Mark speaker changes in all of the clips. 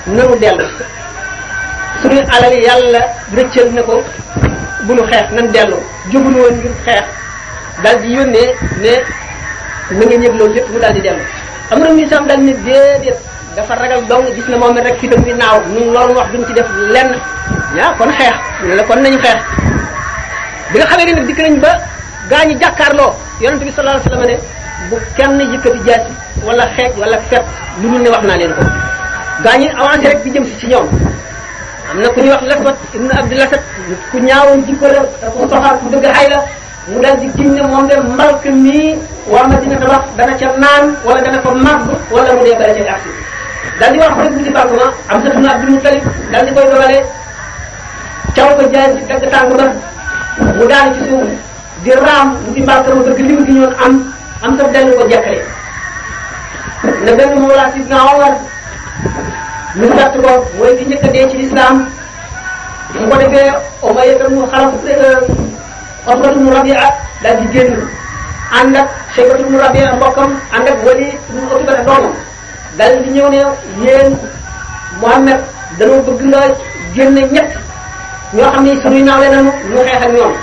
Speaker 1: nanu dellu suñu alal yàlla rëccal na ko bu nu xeex nan dellu jógunu woon ngir xeex daal di yónnee ne na ngeen yëg loolu lépp mu daal di dellu am na sam daal ne déedéet dafa ragal dong gis na moom it rek fitam bi naaw ñun loolu wax duñ ci def lenn yaa kon xeex ñu la kon nañu xeex bi nga xamee ne nag dikk nañ ba gaa ñi jàkkaarloo yonente bi sallallahu alayhi wasallam ne bu kenn yëkkati jaasi wala xeej wala fet lu dul ne wax naa leen ko gaa ñi avancé rek di jëm si ci ñoom am na ku ñuy wax laswat ibnu abdulasat ku ñaawoon jikko la ku soxaar ku dëgg xay la mu dal di giñ ne moom de mbalk mii waa Madina tabax dana ca naan wala dana ko màgg wala mu dee bala ca agsi dal di wax rek bu ci bàgg ma am sa tuna abdul mutalib dal di koy dogale caw ko jaay ci dagg tànk ba mu daanu ci suuf di raam bu ci mbalk ma bëgg lim gi ñoon am am sa dellu ko jekkale ne benn moolaa sidna Omar ñu gàtt ko mooy ki njëkk a dee ci lislaam mu ko defee Umayya mu xalaf Utbatu mu Rabia daal di génn ànd ak Shaybatu mu Rabia mbokkam ànd ak Walid mu Utbata doomam daal di ñëw ne yéen Muhammad dañoo bëgg nga génne ñett ñoo xam ne suñuy naawle nañu ñu xeex ak ñoom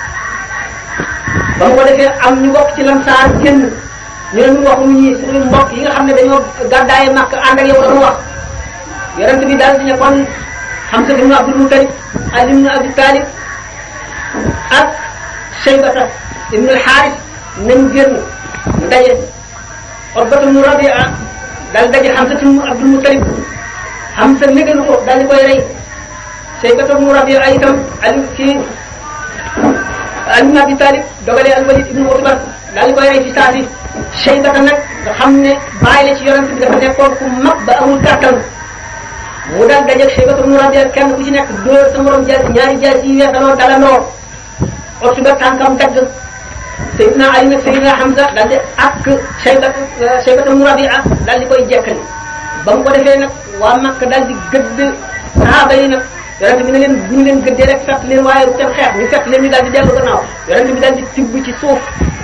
Speaker 1: ba mu ko defee am ñu bokk ci lamsaar génn ñu ne ñu waxuñu ñi suñuy mbokk yi nga xam ne dañoo gàddaaye màkk ànd ak yow dañu wax yonent bi daal di ne kon Hamza ibn Abdul Muttalib Ali ibn Abi Talib ak Shaybata ibn al-Harith nañ génn mu daje Utbatu ibn Rabi'a daal daje Hamza ibn Abdul Muttalib Hamza négalu ko daal di koy rey Shaybata ibn Rabi'a itam Ali kii Ali ibn Abi Talib dogalee al-Walid ibn Utba daal di koy rey ci saa si Shaybata nag nga xam ne bàyyi la ci yonent bi dafa nekkoon ku mag ba amul kàttan mu daal dajeeg Shaybatu ibn Rabi'a kenn ku ci nekk dóor sa morom jaasi ñaari jaasi yi weesaloo dalandoo Utba tànkam dagg Seydina Ali nag Seydina Hamza daal di ak Shaybatu Shaybatu ibn Rabi'a daal di koy jekkali ba mu ko defee nag waa Makka daal di gëdd sahaaba yi nag yonente bi ne leen bu ñu leen gëddee rek fett leen waaye bu kenn xeex ñu fett leen ñu daal di dellu gannaaw yonente bi daal di tibb ci suuf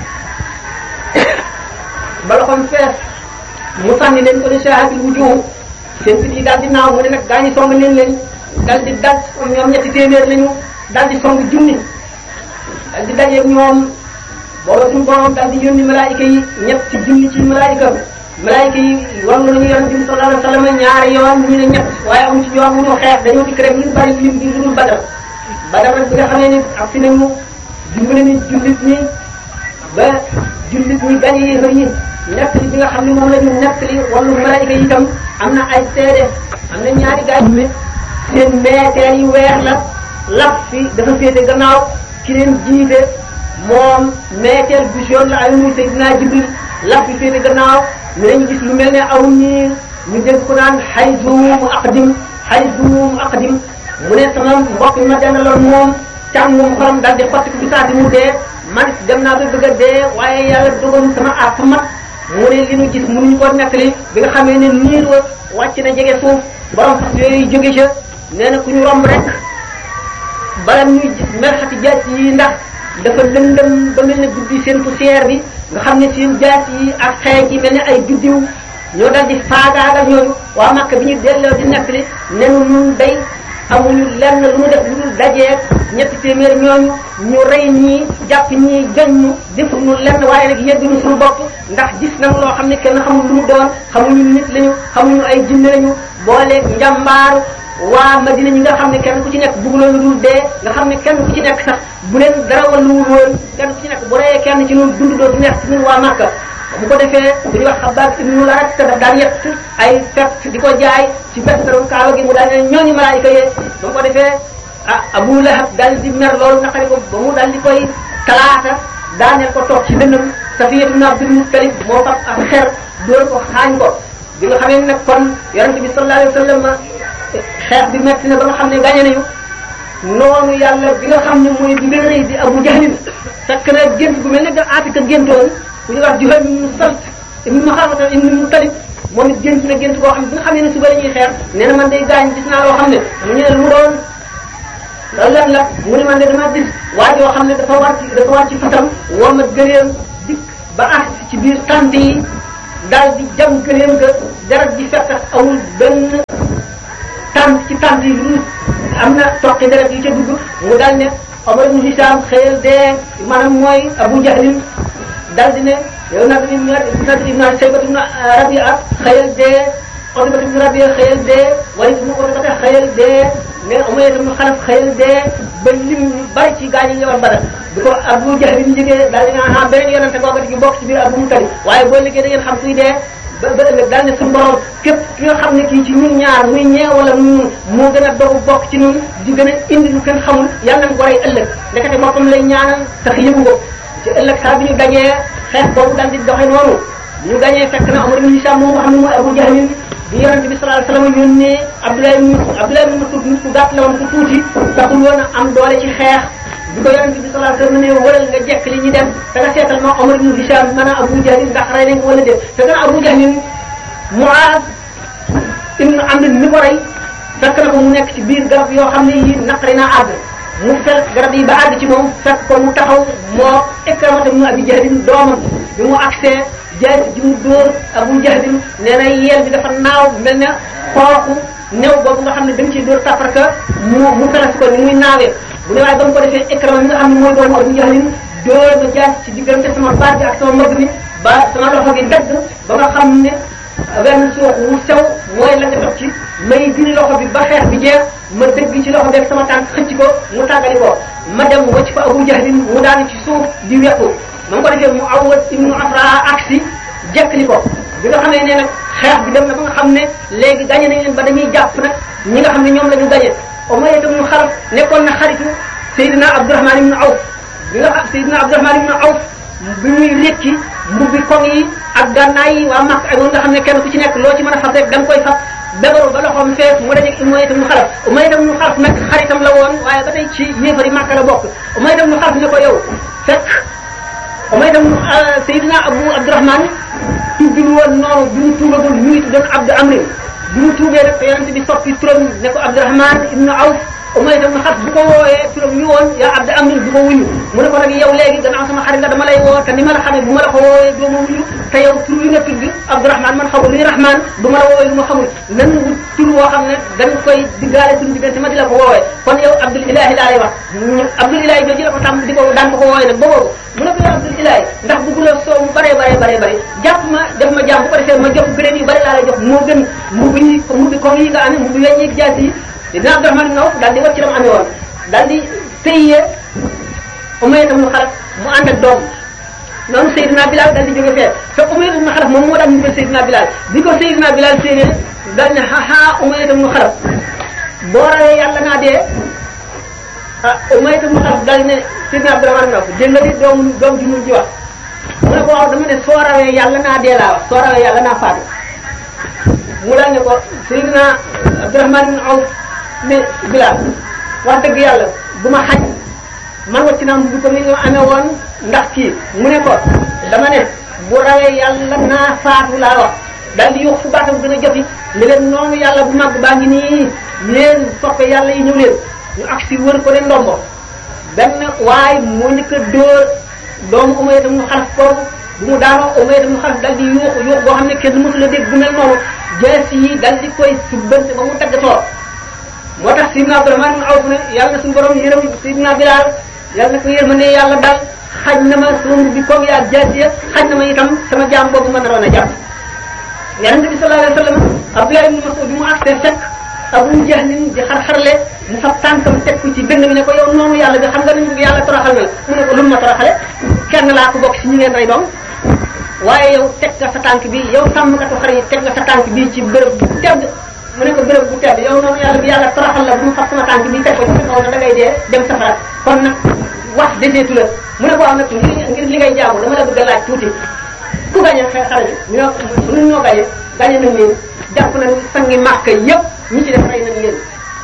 Speaker 1: ba loxoom fees mu sànni leen ko ne shahabil wujuh seen fit yi daal di naaw mu ne nag gaa ñi song leen leen daal di daj ñoom ñetti téeméer lañu daal di song junni daal di dajeeg ñoom booba suñu borom daal di yónni malaayika yi ñetti junni ci malaayika malaayika yi warlu nañu yonente bi sallallahu alayhi wa sallam ñaari yoon ñu ne ñett waaye amu ci yoon mu ñu xeex dañoo dikk rek ñu bari lim bi lu dul badar badar nag bi nga xamee ni ak si nañu dimbale ni jullit ñi ba jullit ñi gañ yéefar ñi nekk li bi nga xam ne moom la ñu nekk li wàllu malaayika yi itam am na ay seede am na ñaari gaay yu seen meeteer yi weer la laf fi dafa féete gannaaw ki leen jiite moom meeteer bu jaune la ay muy Seydina Jibril laf fi féete gannaaw ñu dañu gis lu mel ne aw niir ñu dégg ko naan xayzuum aqdim xayzuum aqdim mu ne sama mbokk mi ma dendaloon moom càngum xolam daal di xotti ko bi saa mu dee man dem naa ba bëgg a dee waaye yàlla dogal sama àpp mat mu ne li ñu gis mënuñu ko nettali bi nga xamee ne niir wa wàcc na jege suuf borom fas yooyu jóge ca nee na ku ñu romb rek bala ñuy merxati jaas yi ndax dafa lëndëm ba mel ne guddi seen poussière bi nga xam ne seen jaas yi ak xeej yi mel ne ay biddiw ñoo dal di faagaagal ñooñu waa Makka bi ñu delloo di nettali nenu ñun day amuñu lenn lu mu def lu dul dajeeg ñetti téeméer ñooñu ñu rey ñii jàpp ñii joñ ñu defuñu lenn waaye nag yegguñu suñu bopp ndax gis nañu loo xam ne kenn xamul lu mu doon xamuñu nit lañu xamuñu ay jinne lañu booleeg njàmbaaru waa Madina ñi nga xam ne kenn ku ci nekk bëgguloon lu dul dee nga xam ne kenn ku ci nekk sax bu leen dara walluwul woon kenn ku ci nekk bu reyee kenn ci ñun dund doo du neex ci ñun waa Makka bu ko defee bu ñuy wax xabaar ibnu larat te daf daan yett ay fett di ko jaay ci festaru kaaba gi mu daal ne ñooñu malaayika yee ba mu ko defee ah Abu Lahab daal di mer loolu naqari ko ba mu daal di koy talaata daaneel ko toog ci dënnam Safiya ibn Abdul Muttalib moo fab ak xer dóor ko xaañ ko bi nga xamee nag kon yonente bi sallallahu alayhi wa sallam xeex bi metti na ba nga xam ne gañe nañu noonu yàlla bi nga xam ne mooy bi gën a rëy di Abu Jahlin fekk na gént gu mel ne da Atika géntoon ku ñu wax Juhayl ibn Salt ibn Maxaafata ibn Muttalib moom it gént na gént koo xam ne bi nga xam ne suba la ñuy xeex nee na man day gaañ gis naa loo xam ne mu ñu ne lu mu doon loolu lan la mu ne man de dama gis waa joo xam ne dafa war ci dafa war ci fatam woo ma gëleem dikk ba agsi ci biir tànt yi daal di jam gëleem ga deret ji fekk amul benn ci tànt yi lu am na toqi deret yi ca dugg mu daal ne Omar ibn Hisham xëyal dee maanaam mooy Abu Jahlin daal di ne yow nag ibn Nadr ibn Shaybat ibn Rabi'a xëyal dee Utba ibn Rabi'a xëyal dee Walid ibn Utba xëyal dee mais Umayya ibn Xalaf xëyal dee ba lim bari ci gaañ yi ñëwoon Badar bi ko Abu Jahlin jógee daal di ne ah beneen yonente booba di bokk ci biir Abu Mutalib waaye boo liggéey da ngeen xam kuy dee ba ba ëllëg daal ne suñu borom képp ki nga xam ne kii ci ñun ñaar muy ñee wala mu moo gën a dogu bokk ci ñun di gën a indi lu kenn xamul yàlla nañ ko rey ëllëg ndekete boppam lay ñaanal sax yëgu ko ci ëllëg saa bi ñu gañee xeex boobu daal di doxe noonu bi ñu gañee fekk na Umar ibn Hisham moom nga xam ne mooy Abu Jahlin bi yonente bi sallallahu alayhi wasallam yónnee Abdullah ibn Abdullah ibn Mas'ud nit ku gàtt la woon ku tuuti taxul woon a am doole ci xeex bi ko yonente bi sallallahu alayhi wasallam ne wëral nga jekk li ñu dem te nga seetal ma Umar ibn Hisham mën a Abu Jahlin ndax rey nañ ko wala déet te gën a Abu Jahlin Muaz ibn Amr mi ko rey fekk na ko mu nekk ci biir garab yoo xam ne yi naqari naa àgg mu fekk garab yi ba àgg ci moom fekk ko mu taxaw moo Ikramata ibn Abi Jahlin doomam bi mu agsee jaay ji mu dóor Abu Jahlin nee na yeel bi dafa naaw mel ne xooxu néew boobu nga xam ne dañ ciy dóor taparka mu mu felas ko ni muy naawee bu ne waaye ba mu ko defee Ikrama mi nga xam ne mooy doomu Abu Jahlin dóor ma jaay ci diggante sama baat bi ak sama mbagg mi ba sama loxo gi dagg ba nga xam ne wenn suux wu sew mooy la nga dox ci may diri loxo bi ba xeex bi jeex ma dëgg ci loxo bi ak sama tànk xëcc ko mu tàggali ko ma dem wacc fa Abu Jahlin mu daanu ci suuf di wekku ma ko defee mu awwat ibnu Afra aksi jekkli ko bi nga xamee ne nag xeex bi dem na ba nga xam ne léegi gañe nañ leen ba dañuy jàpp nag ñi nga xam ne ñoom la ñu gañe Umayya ibnu Xalaf nekkoon na xaritu Seydina Abdurahman ibnu Awf bi nga xam Seydina Abdurahman ibnu Awf bi muy rékki mbubbi koŋ yi ak gànnaay yi waa Makka ak nga xam ne kenn ku ci nekk loo ci mën a fab rek da nga koy fab bebaru ba loxoom fees mu dajeeg Umayya ibn Xalaf Umayya ibn Xalaf nag xaritam la woon waaye ba tey ci yéefari Makka la bokk Umayya ibn Xalaf ne ko yow fekk Umayya ibn Seydina Abu Abdurahman tuddul woon noonu bi mu tuubagul ñu ngi tuddoon Abdu Amrin bi mu tuubee rek te yonente bi soppi turam ne ko Abdurahman ibn Awf Umayya ibn Xalaf bu ko woowee turam ñu woon yaa Abdu Amrin du ko wuñu mu ne ko nag yow léegi gannaaw sama xarit nga dama lay woo te ni ma la xamee bu ma la ko woowee doo ma wuñu te yow tur wi nga tudd Abdurahman man xamul luy Rahman du ma la woowee lu ma xamul nan wut tur woo xam ne dañ koy diggaale suñu diggante ma di la ko woowee kon yow Abdul Ilahi laa lay wax Abdul Ilahi jooju la ko tam di ko daan ko ko woowee nag ba boobu mu ne ko yow Abdul Ilahi ndax bëgguloo soow mu bare bare bare bare jàpp ma def ma jàmm bu ko defee ma jox gëléem yu bari laa lay jox moo gën mbubu ñi mbubi comme yi nga amee mbubi weñ yi jaas yi dina Abdurahman ibn Awf daal di wacc ram amee woon daal di tëyee Umayya ibn Xalaf mu ànd ak doom noonu Seydina Bilal daal di jóge fee te Umayya ibn Xalaf moom moo daan ñu Seydina Bilal bi ko Seydina Bilal séenee daal ne haha Umayya ibn Xalaf boo rawee yàlla naa dee ah Umayya ibn Xalaf daal ne Seydina Abdurahman ibn Awf dégg nga di doomu doom ji mu ji wax mu ne ko waaw dama ne soo rawee yàlla naa dee laa wax soo rawee yàlla naa faatu mu daal ne ko Seydina Abdurahman ibn Awf ne Bilal wax dëgg yàlla bu ma xaj man wacc naa bu ko ni nga amee woon ndax kii mu ne ko dama ne bu rawee yàlla naa faatu laa wax daal di yokk fu baatam gën a joti ne leen noonu yàlla bu màgg baa ngi nii yéen soppe yàlla yi ñëw leen ñu agsi wër ko de ndombo benn waaye moo njëkk a dóor doomu Umayya tam mu xalaf kooku bu mu daanoo Umayya tam mu xalaf dal di yuuxu yuuxu boo xam ne kenn mësul a dégg bu mel noonu jees yi dal di koy subbante ba mu taggatoo moo tax Sidna Abdurahman ibn Awf ne yàlla na suñu borom yërëm Sidna Bilal yàlla na ko yërmande yàlla daal xaj na ma sama mbubbi koog yaa jaasiya xaj na ma itam sama jaam boobu ma naroon a jàpp yonente bi sallallahu alayhi wa sallam Abdullah ibn Mas'ud bi mu agsee fekk Abu Jahlin di xar-xarle mu fab tànkam teg ko ci dënn bi ne ko yow noonu yàlla bi xam nga ni yàlla toroxal na la mu ne ko lu ma toroxale kenn laa ko bokk si ñu ngeen rey doom waaye yow teg nga sa tànk bi yow sàmmkatu xar yi teg nga sa tànk bi ci bërëb bu tedd mu ne ko bërëb bu tedd yow noonu yàlla bi yàlla toroxal la bu mu fab sama tànk bi teg ko ci kaw na da ngay dee dem safara kon nag wax deseetu la mu ne ko am nag ngir ngir li ngay jaamu dama la bëgg a laaj tuuti ku gañe xe xare bi ñoo ñun ñoo gañe gañe nañ leen jàpp nañ sangi màkk yëpp ñi ci def rey nañ leen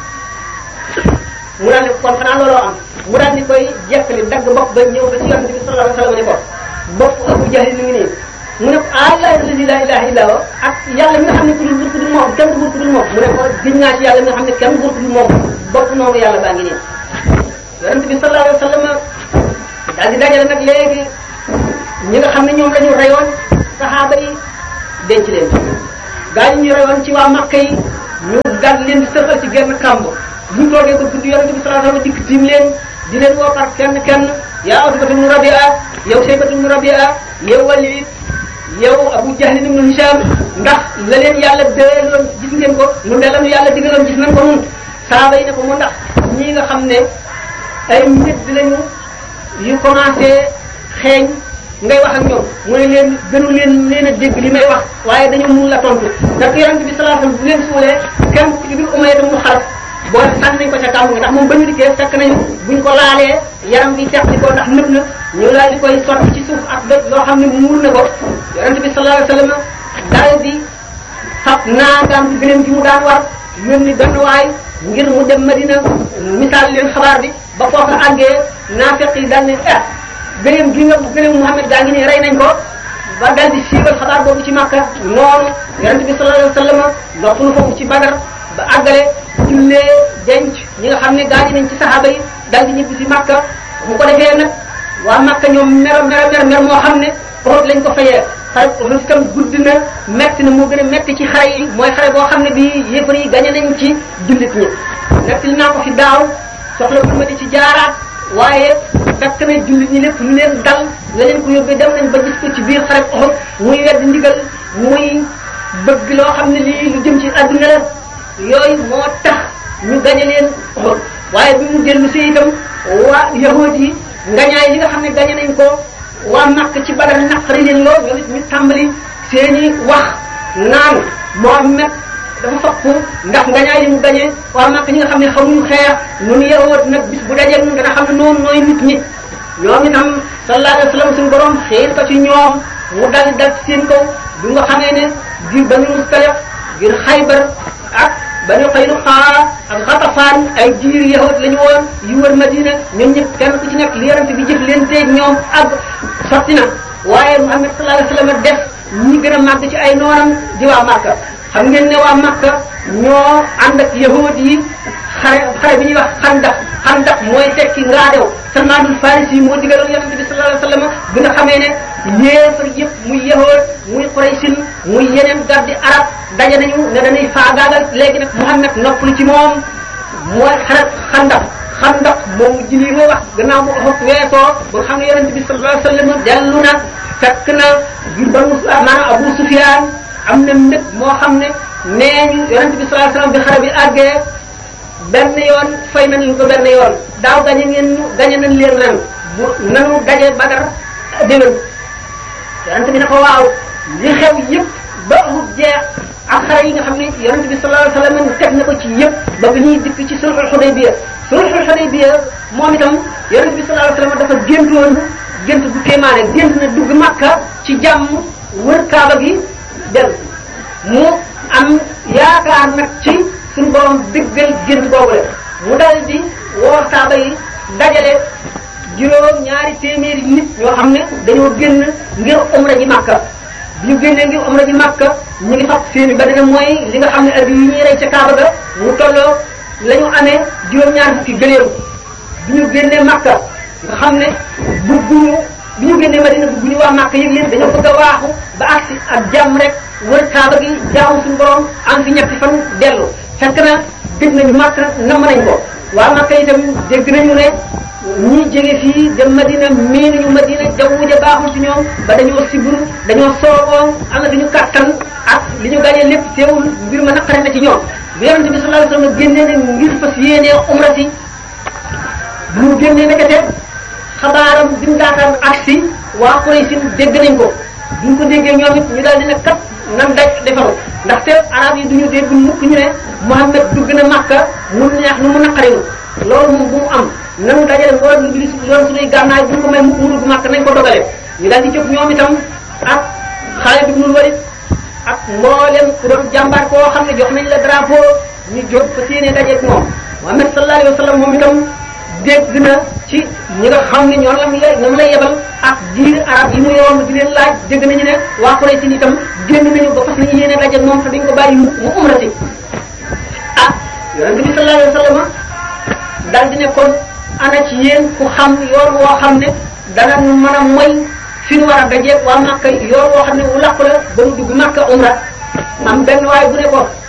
Speaker 1: mu daal ne kon xanaa looloo am mu daal di koy jekkali dagg bopp ba ñëw ba ci yonente bi sallallahu alayhi wasallam ne ko bopp Abu Jahl ni ngi nii mu ne ko ah la ilaha illa huwa ak yàlla mi nga xam ne ku dul buur ku dul moom kenn du buur ku dul moom mu ne ko giñ naa ci yàlla mi nga xam ne kenn buur ku dul moom bopp noonu yàlla baa ngi nii yonente bi sallallahu alayhi wasallam daal di dajale nag léegi ñi nga xam ne ñoom la ñu reyoon saxaaba yi denc leen gaa yi ñu reyoon ci waa Makka yi ñu dal leen di sëxal ci genn kàmb bu ñu toogee ba guddi yonente bi sallallahu alayhi wasallam dikk tiim leen di leen woo par kenn kenn yaa Utbatu ibn Rabi'a yow Shaybatu ibn Rabi'a yow Walid yow Abu Jahl ibn Hisham ndax la leen yàlla dëloon gis ngeen ko mu ne la nu yàlla digaloon gis nañ ko nun saaba yi ne ko mu ndax ñii nga xam ne ay nit lañu yu commencé xeeñ ngay wax ak ñoom mu ne leen gënu leen leen a dégg li may wax waaye dañu mun la tontu ndax yonent bi sallallahu alayhi wasallam bu leen suulee kenn ku ci biir Umayya mu xaraf boo sànni nañ ko ca kàmb nga ndax moom ba ñu dikkee fekk nañu buñ ko laalee yaram bi teq di ko ndax nëb na ñu laal di koy sotti ci suuf ak doj loo xam ne muur na ko yonent bi sallallahu alayhi wasallam daal di fab naagaam ci gëléem gi mu daan war yónni benn waay ngir mu dem Madina misaal leen xabaar bi ba foofu àggee naafeq yi daal ne eh gëléem gi nga gëléem Muhammad gaa ngi nii rey nañ ko ba dal di siiwal xabaar boobu ci Makka noonu yonent bi sallallahu alayhi wasallam noppalu foofu ci Badar ba àggale jullee denc ñi nga xam ne gaañu nañ ci saxaaba yi dal di ñibbi si Makka mu ko defee nag waa Makka ñoom mer mer mer mer moo xam ne Uhud lañ ko fayee xare Uhud itam gudd na metti na moo gën a metti ci xare yi mooy xare boo xam ne bii yéefar yi gañe nañ ci jullit ñi nettali naa ko fi daaw soxla bu ma di ci jaaraat waaye fekk na jullit ñi lépp lu leen dal la leen ko yóbbee dem nañ ba gis ko ci biir xare Uhud muy wedd ndigal muy bëgg loo xam ne lii lu jëm ci àdduna la yooyu moo tax ñu gañe leen Uhud waaye bi mu dellu si itam waa yahuud yi ngañaay li nga xam ne gañe nañ ko waa Makka ci Badar naqari leen lool ñoom it ñu tàmbali seeni wax naan Muhammad dafa fokk ndax ngañaay li mu gañe waa Makka ñi nga xam ne xamuñu xeex nu ñu yahuud nag bis bu dajee nun dana xam ne noonu nooy nit ñi ñoom itam sallallahu alayhi wa sallam suñu borom xiir ko ci ñoom mu dal dal ci seen kaw bi nga xamee ne ngir Banu Mustaliq ngir Xaybar ak Banu Qaynuqa ak Xatafaan ay jiir yahud lañu woon yu wër Madina ñoom ñëpp kenn ku ci nekk li yarante bi jëf leen teeg ñoom ak sotti na waaye Muhammad sallallahu alayhi wa sallam def ñi gën a màgg ci ay noonam di waa Makka xam ngeen ne waa Makka ñoo ànd ak yahud yi xare xare bi ñuy wax xandax xandax mooy tekki ngaadew Salmaanul Farisi moo digaloon yonente bi sallallahu alayhi wa sallam bi nga xamee ne yéefar yëpp muy yahud muy Quraysin muy yeneen gardi arab daje nañu ne dañuy faagaagal léegi nag Muhammad noppalu ci moom mooy xare xandax xandax moom ji lii mooy wax gannaaw bu Uhud weesoo ba nga xam ne yonente bi sallallahu alayhi wa sallam dellu na fekk na ngir banu maanaam Abu Sufyaan am na mbég moo xam ne nee ñu yonente bi sallallahu alayhi wa sallam bi xare bi àggee benn yoon fay nañu ko benn yoon daaw gañe ngeen gañe nañ leen ren bu nanu daje Badar déwén yonente bi ne ko waaw li xew yëpp ba amul jeex ak xare yi nga xam ne yonente bi sallallahu alayhi wasallam teg na ko ci yëpp ba bi ñuy dikk ci sulhul Hudaybiya sulhul Hudaybiya moom itam yonente bi sallallahu alayhi wasallam dafa géntoon gént bu kéemaane gént na dugg Makka ci jàmm wër Kaaba gi del mu am yaakaar nag ci suñu borom dëggal gént boobu la mu dal di woo saaba yi dajale juróom ñaari téeméeri nit ñoo xam ne dañoo génn ngir umra ji Makka bi ñu génnee ngir umra ji Makka ñu ngi fab seeni ba dina mooy li nga xam ne addi yi ñuy rey ca Kaaba ga mu tolloo la ñu amee juróom ñaari fukki gëléem bi ñu génnee Makka nga xam ne bugguñu bi ñu génnee Madina bugguñu waa Makka yëg leen dañoo bëgg a waaxu ba agsi ak jàmm rek wër Kaaba gi jaamu suñu borom am fi ñetti fan dellu fekk na dégg nañu Makka namm nañ ko waa Makka itam dégg nañu ne ñi jóge fii dem Madina mii nañu Madina jaww ja baaxul ci ñoom ba dañoo siburu dañoo sooboo am na fi ñu kàttan ak li ñu gàñee lépp teewul mbir ma naqare na ci ñoom bi yonente bi sallallahu alayhi wasallam génnee ne ngir fas yéenee umra si bu mu génnee nekkate xabaaram bi mu daataan agsi waa Quraysh dégg nañ ko bu ñu ko déggee ñoom it ñu daal dina kat nan daj defaru ndaxte arab yi duñu dégg mukk ñu ne Muhammad dugg na Makka mu neex nu mu naqariwu loolu moom bu mu am nanu dajale mboolem lu gis yoon suñuy gànnaay bu ñu ko may mukk mu dugg Makka nañ ko dogale ñu daal di jóg ñoom itam ak Xaalid ibnul Walid ak mboolem ku doon jàmbaar koo xam ne jox nañ la drapeau ñu jóg fa séenee dajeeg moom Muhammad sallallahu alayhi wa sallam moom itam dégg na ci ñi nga xam ne ñoo lam lay ñoom lay yebal ak jiir arab yi mu yoon di leen laaj dégg nañu ne waa Quraysh itam génn nañu ba fas nañu yéene daje moom te dañ ko bàyyi mu umrati ah yonente bi sallallahu alayhi wa sallam daal di ne kon ana ci yéen ku xam yoon woo xam ne dana mën a moy fi nu war a dajeeg waa Makka yoon woo xam ne wu làqu la ba nu dugg Makka umra am benn waaye bu ne ko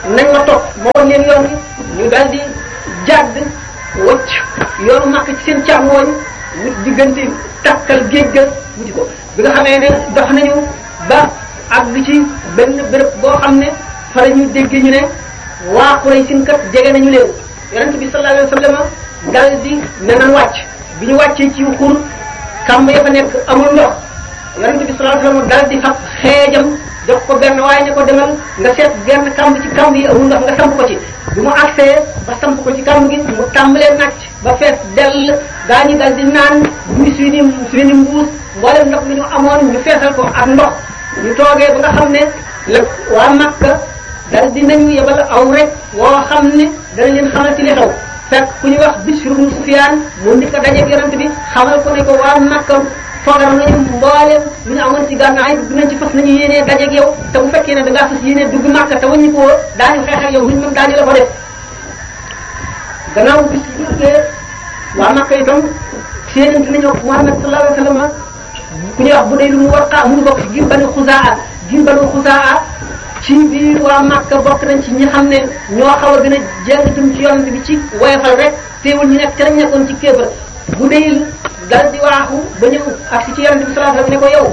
Speaker 1: nañ ma topp ma wan leen yoon wi ñu daal di jàdd wacc yoonu màkk ci seen càmmooñ wut diggante takkal géej ga wuti ko bi nga xamee ne dox nañu ba àgg ci benn béréb boo xam ne fa la ñu dégg ñu ne waa Quraysh kat jege nañu leen yonent bi sallallahu alayhi wa sallam dal di ne nan wàcc bi ñu wàccee ci xur kàmb ya fa nekk amul ndox yonent bi sallallahu alayhi wa sallam dal di fab xeejam jox ko benn waaye ne ko demal nga seet genn kàmb ci kàmb yi amul ndox nga samp ko ci bi mu agsee ba samp ko ci kàmb gi mu tàmbalee nàcc ba fees dell gaa ñi dal di naan buy suy ni suy ni mbuus mboolem ndox mi ñu amoon ñu feesal ko ak ndox ñu toogee ba nga xam ne la waa Makka dal di nañu yebal aw rek woo xam ne dana leen xamal ci li xew fekk ku ñu wax Bishr ibn Sufyaan mu ndi ko dajeeg yonent bi xamal ko ne ko waa Makka foogaram nañu mbooleem lu ñu amoon ci gànnaay dinañ ci fas nañu yéenee dajeeg yow te bu fekkee ne da ngaa fas yéenee dugg Makka te waññi ko woo daañu xeex ak yow luñ mën daañu la ko def gannaaw bis bi duggee waa Makka itam séenante nañu Muhammad sallallahu alayhi wa sallam ku ñuy wax bu dee lu mu war a mu ngi bokk ci gir banu Xuzaa gir banu Xuzaa ci biir waa Makka bokk nañ ci ñi xam ne ñoo xaw a gën a jàng jëm ci yonent bi ci woyofal rek teewul ñu nekk ci lañ nekkoon ci kéefar bu dee dal di waaxu ba ñëw ak si ci yonent bi sallallahu alayhi wasallam ne ko yow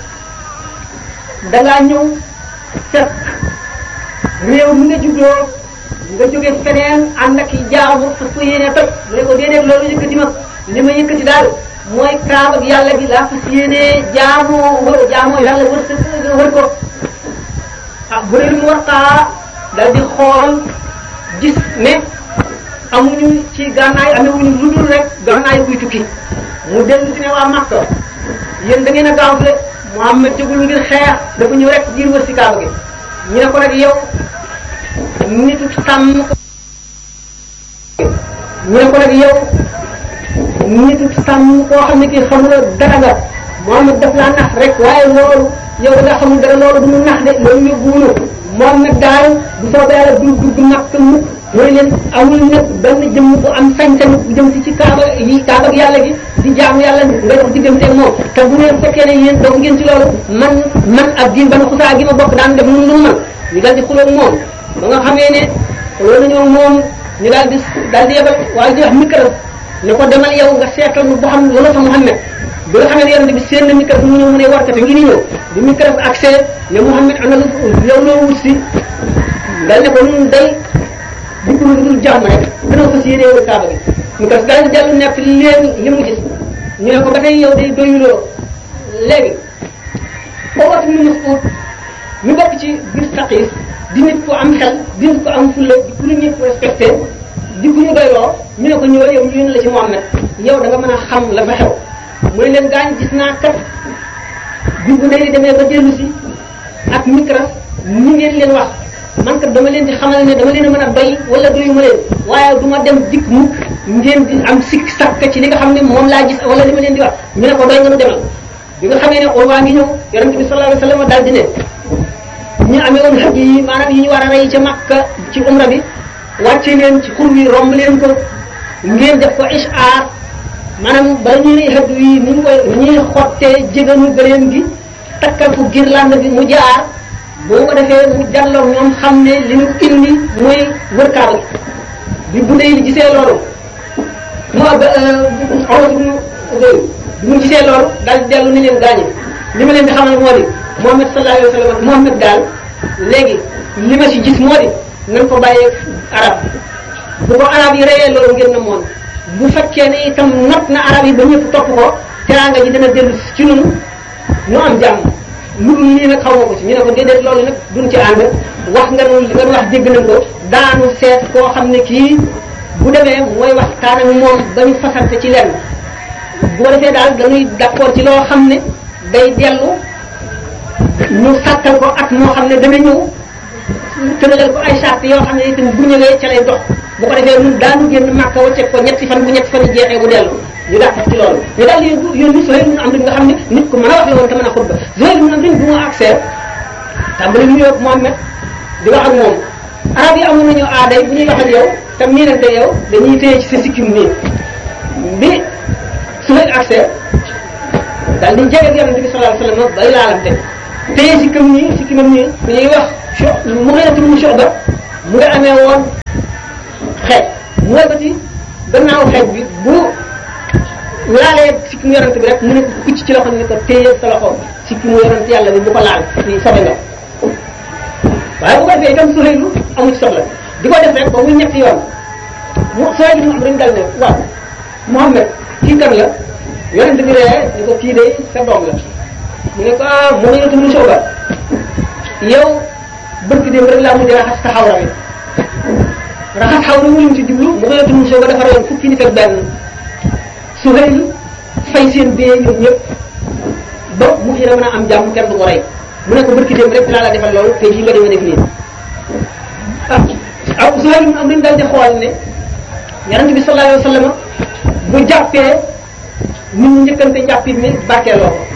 Speaker 1: dangaa ñëw fekk réew mi nga juddoo nga jóge feneen ànd ak i jaamu fas ko yéene toj mu ne ko déedéet loolu yëkkati ma li ma yëkkati daal mooy kaaba ak yàlla gi laa fas yéene jaamu wër jaamoo yàlla wër sa wër ko ah bu dee mu wartaa dal di xool gis ne amuñu ci gànnaay amewuñu lu dul rek gànnaay kuy tukki mu dellu si ne waa Makka yéen da ngeen a gaawle Muhammad jógul ngir xeex dafa ñëw rek ngir wër si kaaba gi ñu ne ko nag yow nitu sàmm ko ñu ne ko nag yow nitu sàmm koo xam ne kii xamuloo dara nga Muhammad daf laa nax rek waaye loolu yow da nga xamul dara loolu du mu nax de loolu yóbbuwunu moom nag daal bu soobee yàlla du dugg Makka mu mooy leen amul nag benn jëmm bu am sañ-sañ bu jëm si ci kaaba yi kaaba ak yàlla gi di jaamu yàlla nga dox diggante moom te bu ngeen fekkee ne yéen doog ngeen ci loolu man man ak gi ban xusaa gi ma bokk daan def mun lu man ñu daal di xuloo moom ba nga xamee ne xuloo nañoo moom ñu daal di daal di yebal waaye di wax micro ne ko demal yow nga seetal nu boo xam wala fa Muhammad bi nga xamee ne yonente bi seen na micro mu ñëw mu ne warkate ngi ni ñëw bi micro accès ne Muhammad ana lu yow loo wut si dal ne ko nun day di ko dul jàmm rek dana fas yéene wër kaaba gi mu ko daal di dellu nekk leen li mu gis ñu ne ko ba tey yow day doyuloo léegi boobu ñu Mas'ud ñu bokk ci biir Saqif di nit ko am xel di nit ko am fulla di ku ñu ñëpp respecté di ku ñu doyloo ñu ne ko ñëwal yow ñu yónni la ci Muhammad yow da nga mën a xam la fa xew mu ne leen gaañ gis naa kat bi bu ndey demee ba dellu si ak micro ni ngeen leen wax man kat dama leen di xamal ne dama leen a mën a doy wala doyuma leen waaye du ma dem dikk mukk ngeen di am sikk sakk ci li nga xam ne moom laa gis wala li ma leen di wax ñu ne ko doy nga nu demal bi nga xamee ne waa ngi ñëw yonente bi sallallahu alayhi wasallam daal di ne ñu amee woon xaj yi maanaam yi ñu war a rey ca Makka ci umra bi wàcce leen ci xur wi romb leen ko ngeen def ko ishaar maanaam ba ñuy xaj yi ni ñu koy ni ñuy xottee jéganu gëleen gi takkal ko girlande bi mu jaar boo ko defee mu jàlloog ñoom xam ne li ñu indi mooy wër kaaba bi bu dee gisee loolu mu ab olof bi mu gisee loolu daal di dellu ni leen gaañe li ma leen di xamal moo di Muhammad sallallahu alayhi wa sallam Muhammad daal léegi li ma si gis moo di nañ ko bàyyee arab bu ko arab yi reyee loolu ngeen na moon bu fekkee ne itam not na arab yi ba ñëpp topp ko teraanga ji dana dellu ci ñun ñu am jàmm lu dul lii nag xaw ma ko ci ñu ne ko déedéet loolu nag duñ ci ànd wax nga nu li nga wax dégg nañ ko daanu seet koo xam ne kii bu demee mooy waxtaan ak moom ba ñu fasante ci lenn boo defee daal dañuy d'accord ci loo xam ne day dellu ñu sàkkal ko at moo xam ne dana ñëw tëralal ko ay charte yoo xam ne itam bu ñëwee ca lay dox bu ko defee ñun daanu génn màkka wacceeg ko ñetti fan bu ñetti fan yi jeexee bu dellu ñu dàq ci loolu ñu daal di yónni Zuhayr ibn Amr nga xam ne nit ku mën a wax la woon te mën a xutba Zuhayr ibn Amr bu mu accès tàmbali ñu ñëw Muhammad di wax ak moom arab yi amoon nañu aaday bu ñuy wax ak yow te miinante yow dañuy téye ci sa sikkim nii bi Zuhayr accès daal di jege ak yonente bi sallallahu alayhi wasallam bay laalante téye sikkam nii sikkimam nii bu ñuy wax mu xëy na tur mu Shu'ba mu nga amee woon xeej mu wëlbati gannaaw xeej bi bu laalee sikki mu yorante bi rek mu ne ko kucc ci loxo ne ko téye sa loxo sikki mu yorante yàlla bi bu ko laal ni sobe nga waaye bu ko defee itam Suhaylu amu ci soxla di ko def rek ba muy ñetti yoon mu Suhaylu mu am dañu dal ne waaw Muhammad kii kan la yorante bi ree ni ko kii de sa doom la mu ne ko ah mu ne la mu sooba yow bëgg dem rek laa mujj raxas sa xawra bi raxas xawra mu lim ci jublu mu ne la mu sooba dafa reyoon fukki nit ak benn Suhayl fay seen dee ñoom ñëpp ba mu xira mën a am jàmm kenn du ko rey mu ne ko barki dem rek laa la defal loolu te yi nga demee def nii ah aw Suhayl mu am nañ daal di xool ne yonent bi sallallahu alayhi wa sallam bu jàppee nit ñi njëkkante njàppit mi barkeeloo ko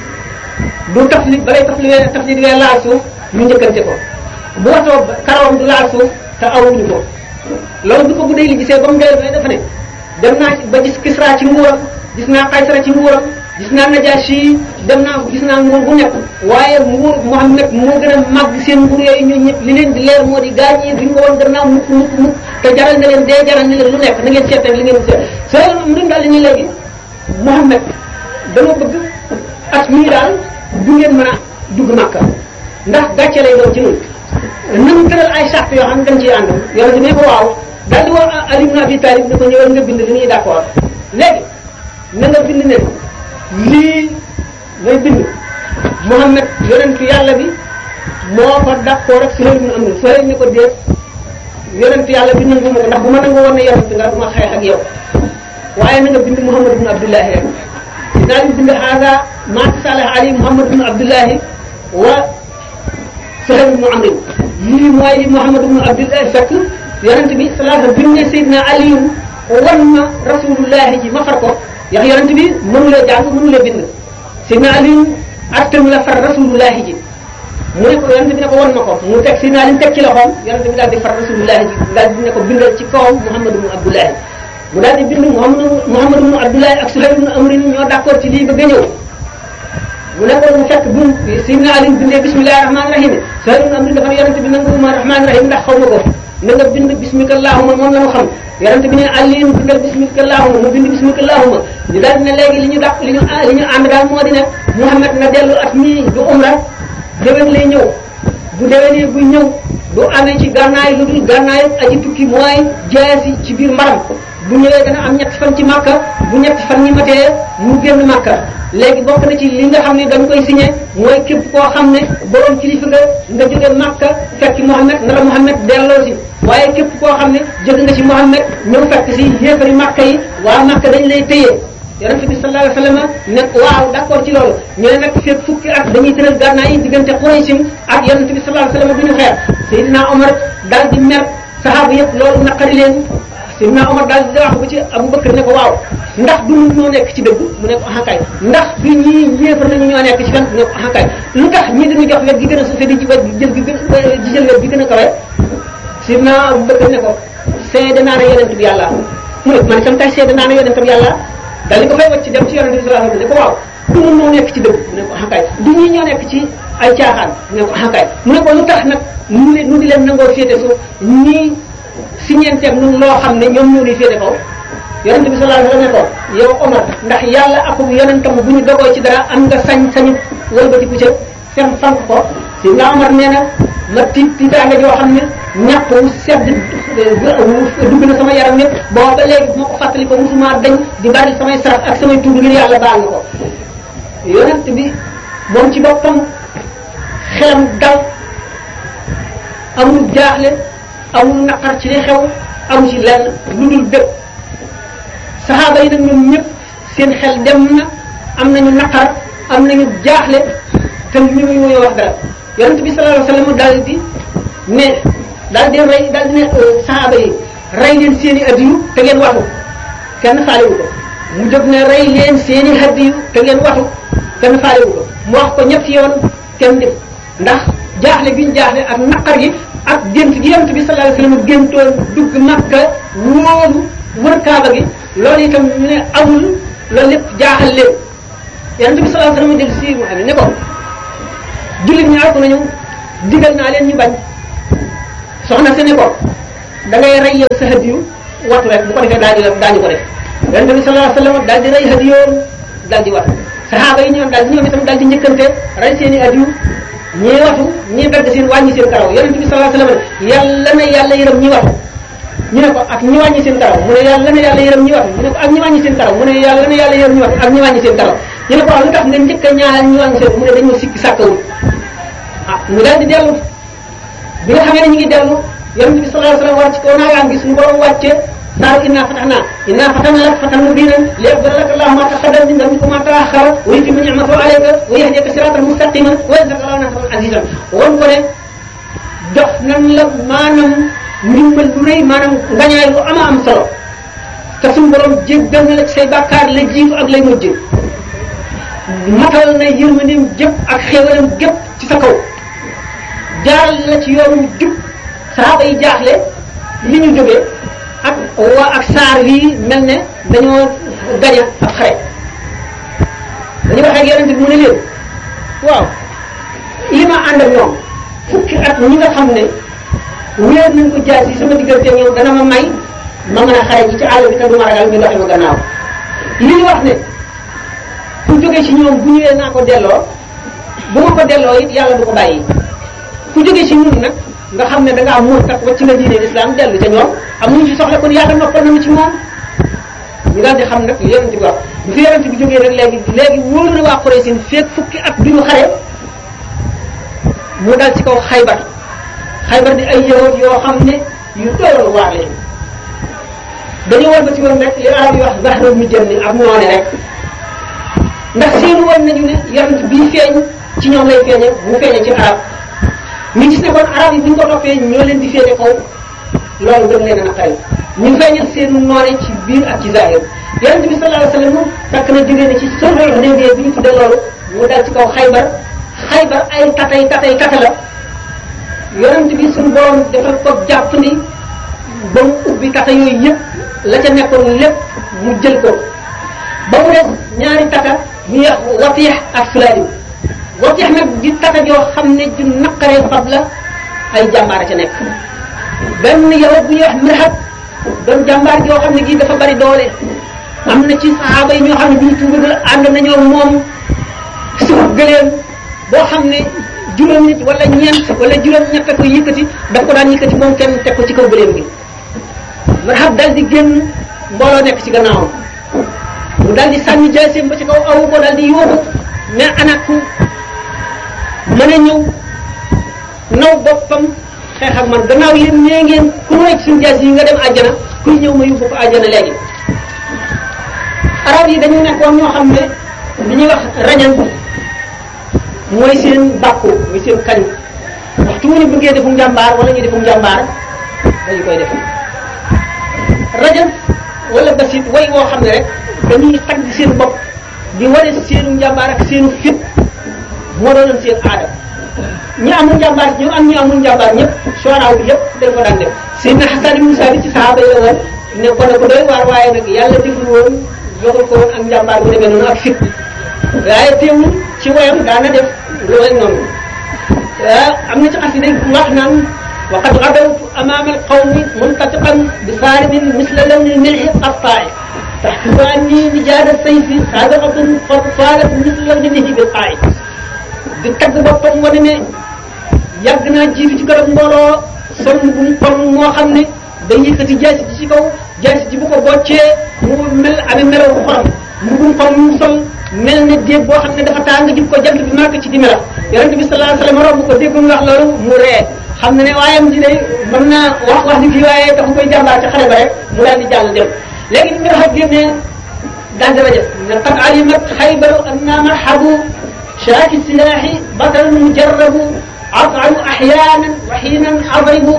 Speaker 1: du taf li balay taf li taf li di laal suuf ñu njëkkante ko bu watoo karawam du laal suuf te awuñu ko loolu bi ko bu dee li gisee ba mu dee dafa ne dem naa ba gis Kisra ci nguuram gis naa Kaysara ci nguuram gis naa Najashi dem naa gis naa nguur bu nekk waaye nguur Muhammad moo gën a màgg seen nguur yooyu ñun ñëpp li leen di leer moo di gaañ yi duñ ko woon gannaaw mukk mukk mukk te jaral na leen dee jaral na leen lu nekk na ngeen seet rek li ngeen seet soo mu daal di ñu léegi Muhammad dama bëgg at mii daal du ngeen mën a dugg Makka ndax gàcce lay doon ci ñun nañu tëral ay charte yoo xam ne dañ ciy ànd yonente ne ko waaw daal di wax Ali ibn Abi Talib ne ko ñëwal nga bind li ñuy d'accord léegi na nga bind ne lii ngay bind Muhammad yonentu yàlla bi moo ko d'accord ak Suhayl ibn Amr Suhayl ne ko déet yonentu yàlla bi nangu ma ko ndax bu ma nangu woon ne yonent nga duma xeex ak yow waaye na nga bind Muhammad ibn Abdullahi rek dinaa leen bind haada ma tasalah ali Muhammad ibn Abdullahi wa Suhayl ibn Amr lii mooy li Muhammad ibn Abdullahi fekk yonent bi sallallahu alayhi wa sallam bi mu ne Seydina Ali wan ma rasulullahi ji ma far ko yax yonent bi mënulee jàng mënulee bind Seydina Ali attam la far rasulullahi ji mu ne ko yonent bi ne ko wan ma ko mu teg Seydina Ali teg ci loxoom yonent bi daal di far rasulullahi ji daal di ne ko bindal ci kawam Muhammad ibn Abdullahi mu daal di bind Muhammad Muhammad ibn Abdullahi ak Suhayl ibn Amr ñoo d'accord ci lii ba ñëw mu ne ko mu fekk bu Seydina Ali bindee bismillahi rahmaani rahim Suhayl ibn Amr dafa ne yonent bi nangu ma rahmaani rahim ndax xaw ma ko na nga bind bismika allahumma moom la mu xam yonent bi ne Aliou bindal bismika allahumma mu bind bismika allahumma ñu daal di ne léegi li ñu dàq li ñu li ñu ànd daal moo di ne Muhammad na dellu at mii du umra déwén lay ñëw bu déwénee buy ñëw du amee ci gànnaay lu dul gànnaay aji tukki mooy jaasi ci biir mbaram bu ñëwee dana am ñetti fan ci Makka bu ñetti fan ñi matee mu génn Makka léegi bokk na ci li nga xam ne dañ koy signé mooy képp koo xam ne borom kilifa nga nga jóge Makka fekk Muhammad na la Muhammad delloo si waaye képp koo xam ne jóge nga ci Muhammad ñëw fekk si yéefari Makka yi waa Makka dañ lay téye yonente bi sallallahu alayhi wa sallam ne waaw d'accord ci loolu ñu ne nag fekk fukki at dañuy tëral gànnaay yi diggante Quraysh ak yonente bi sallallahu alayhi wa sallam bi ñu xeex Seydina Omar daal di mer saxaaba yëpp loolu naqari leen Seydina Omar daal di wax ba ci Abu Bakar ne ko waaw ndax du ñoo nekk ci dëgg mu ne ko axakay ndax du ñii yéefar nañu ñoo nekk ci fen mu ne ko axakay lu tax ñii dañu jox wet gi gën a suufe di ci wet gi jël gi gën di jël wet gi gën a kawe Seydina Abu Bakar ne ko seede naa ne yonent bi yàlla mu ne man itam tay seede naa ne yonent bi yàlla daal di ko fay wacc dem ci yonent bi sallallahu alayhi wa sallam ne ko waaw du mun ñoo nekk ci dëgg mu ne ko axakay du ñii ñoo nekk ci ay caaxaan mu ne ko axakay mu ne ko lu tax nag nu leen nu di leen nangoo féete suuf ñii si ñeenteeg nun loo xam ne ñoom ñoo di féete kaw yonent bi sallallahu alayhi wa sallam ne ko yow Omar ndax yàlla ak yonentam bu ñu dogoo ci dara am nga sañ sañu wëlbatiku ca fem fank ko si nga Omar nee na ma tiit tiitaanga joo xam ne ñàpp wu sedd dugg na sama yaram yëpp boo ba léegi bu ma ko fàttali ko musuma dañ di bari samay sarax ak samay tuub ngir yàlla baal na ko yonent bi moom ci boppam xelam dal amul jaaxle amul naqar ci li xew amu ci lenn lu dul bépp saxaaba yi nag ñoom ñëpp seen xel dem na am nañu naqar am nañu jaaxle te ñu ngi muy wax dara yonent bi sallallahu alayhi wa sallam daal di ne daal di rey daal di ne saxaaba yi rey leen seen i addiyu te ngeen waxu kenn faalewu ko mu jóg ne rey leen seen i addiyu te ngeen waxu kenn faalewu ko mu wax ko ñetti yoon kenn def ndax jaaxle gi ñu jaaxle ak naqar gi ak gént gi yonent bi sallallahu alayhi wa sallam géntoon dugg Makka wóolu wër Kaaba gi loolu itam ñu ne amul loolu lépp jaaxal leen yonent bi sallallahu alayhi wa sallam del si mu xam ne ko jullit ñi àgg nañu digal naa leen ñu bañ soxna si ne ko da ngay rey yow sa hadiyu watu rek bu ko defee daañu la daañu ko def yonente bi sallallahu alayhi wasallam daal di rey hadiyoom daal di watu saxaaba yi ñoom daal di ñoom itam daal di njëkkante rey seen i hadiyu ñii watu ñii dagg seen wàññi seen karaw yonente bi sallallahu alayhi wasallam yàlla na yàlla yërëm ñi watu ñu ne ko ak ñi wàññi seen karaw mu ne yàlla na yàlla yërëm ñi watu ñu ne ko ak ñi wàññi seen karaw mu ne yàlla na yàlla yërëm ñi watu ak ñi wàññi seen karaw ñu ne ko wax lu tax nga njëkk a ñaanal ñi wàññi seen mu ne dañoo sikki sàkkawul ah mu daal di dellu bi nga xamee ne ñu ngi dellu yonente bi sallallahu alayhi wasallam wàcc ko naagaan gi suñu borom wàcce saaru inna fatahna inna fatahna lak fatan mubinan liyaghfira laka allahu ma taqaddama min dhanbika wa ma ta'akhkhara wa yutimma ni'matahu alayka wa yahdiyaka siratan mustaqiman wa yansuraka allahu nasran azizan won ko ne jox nan la maanaam ndimbal lu rëy maanaam ngañaay lu ama am solo te suñu borom jéggal na la ci say bàkkaar la jiitu ak lay mujj matal na yërmandeem jëpp ak xéewalam gépp ci sa kaw jaaral la ci yoonu jub saaba yi jaaxle li ñu jógee ak waa ak saar wii mel ne dañoo gaña ab xare dañu wax ak yonente bi mu ne leen waaw li ma ànd ak ñoom fukki at ñi nga xam ne wéer nañ ko jaay si sama diggante ñoom dana ma may ma mën a xare ji ci àll bi te du ma ragal ñu doxe ma gannaaw li ñu wax ne ku jóge ci ñoom bu ñëwee naa ko delloo bu ma ko delloo it yàlla du ko bàyyi ku jóge ci ñun nag nga xam ne da ngaa murtat wacc nga diine islam dellu ca ñoom amuñu ci soxla kon yàlla noppal nañu ci moom ñu daal di xam nag li yonent bi wax bu fi yonent bi jógee rek léegi léegi wóor na waa Quraysh feeg fukki at duñu xare mu dal ci kaw xaybar xaybar di ay yahud yoo xam ne yu doyal waar lañu dañoo war ba ci woon rek li arab yi wax zahra mu jëm ni ab noone rek ndax seenu woon nañu ne yonent bii feeñ ci ñoom lay feeñe bu feeñe ci arab ñu gis ne kon arab yi bu ñu ko toppee ñoo leen di féete kaw loolu gën leen a naqari ñu feeñal seenu noone ci biir ak ci zahir yonent bi sallallahu alayhi wasallam takk na jógee na ci sulhul Hudaybiya bi ñu tudde loolu mu dal ci kaw xaybar xaybar ay tatay tatay tata la yonent bi suñu borom defal ko jàpp ni ba mu ubbi tata yooyu yëpp la ca nekkoon lépp mu jël ko ba mu des ñaari tata ñu wax Watiix ak Sulaym Watiix nag di tata joo xam ne ju naqaree fab la ay jàmbaar ca nekk benn yow bu ñuy wax Mirhab doon jàmbaar joo xam ne gii dafa bari doole am na ci saaba yi ñoo xam ne bu ñu tuubagul ànd nañoo moom suuf gëleem boo xam ne juróom nit wala ñeent wala juróom ñett ko yëkkati daf ko daan yëkkati moom kenn teg ko ci kaw gëleem gi Marhab dal di génn mbooloo nekk ci gannaawam mu dal di sànni jaaseem ba ci kaw awu ko dal di yóbbu mais ana ku mën a ñëw naw boppam xeex ak man gannaaw yéen ñee ngeen ku mu nekk suñu jaas yi nga dem àjjana kuy ñëw ma yóbbu ko àjjana léegi arab yi dañu nekkoon ñoo xam ne li ñuy wax rañan mooy seen bàkku mooy seen kañ waxtu wu ñu bëggee defum jàmbaar wala ñu defum jàmbaar dañu koy def rajan wala basit way woo xam ne rek dañuy tagg seen bopp di wane seenu njàmbaar ak seenu fit moo doonoon seen aada ñi amul njàmbaar ñu am ñi amul njàmbaar ñëpp sooraaw bi yëpp dañ ko daan def Seydina Xasan ibn Saabit ci sahaaba yi la woon ne ko ne ko doy waar waaye nag yàlla deful woon joxul ko woon ak njàmbaar bu demee noonu ak fit waaye teewul ci woyam daana def lu mel noonu am na ci xas yi day wax naan وقد غدوت امام القوم منتطقا بصارم مثل لون الملح القطاع تحسب اني نجاد السيف سابقة قد صارت مثل لون النهي بالقاع di tagg boppam wane ne yàgg naa jiitu ci kanam mbooloo sol bu mu kon moo xam ne day yëkkati jaasi ji ci kaw jaasi ji bu ko boccee mu mel amee melaw xorom mbugum kon mu sol mel ne déeg boo xam ne dafa tàng jib ko jant bi màkk ci di melax yonente bi sallallahu alayhi wasallam romb ko dégg mu wax loolu mu ree xam na ne waayam ji day mën naa wax wax ni kii waaye dafa koy jàmbaar ci xale ba rek mu daal di jàll dem léegi ni nga xam génnee daal di rajo ne qad alimat xaybaru anna marhabu شاك السلاح بطل مجرب أطعم أحيانا وحينا أضرب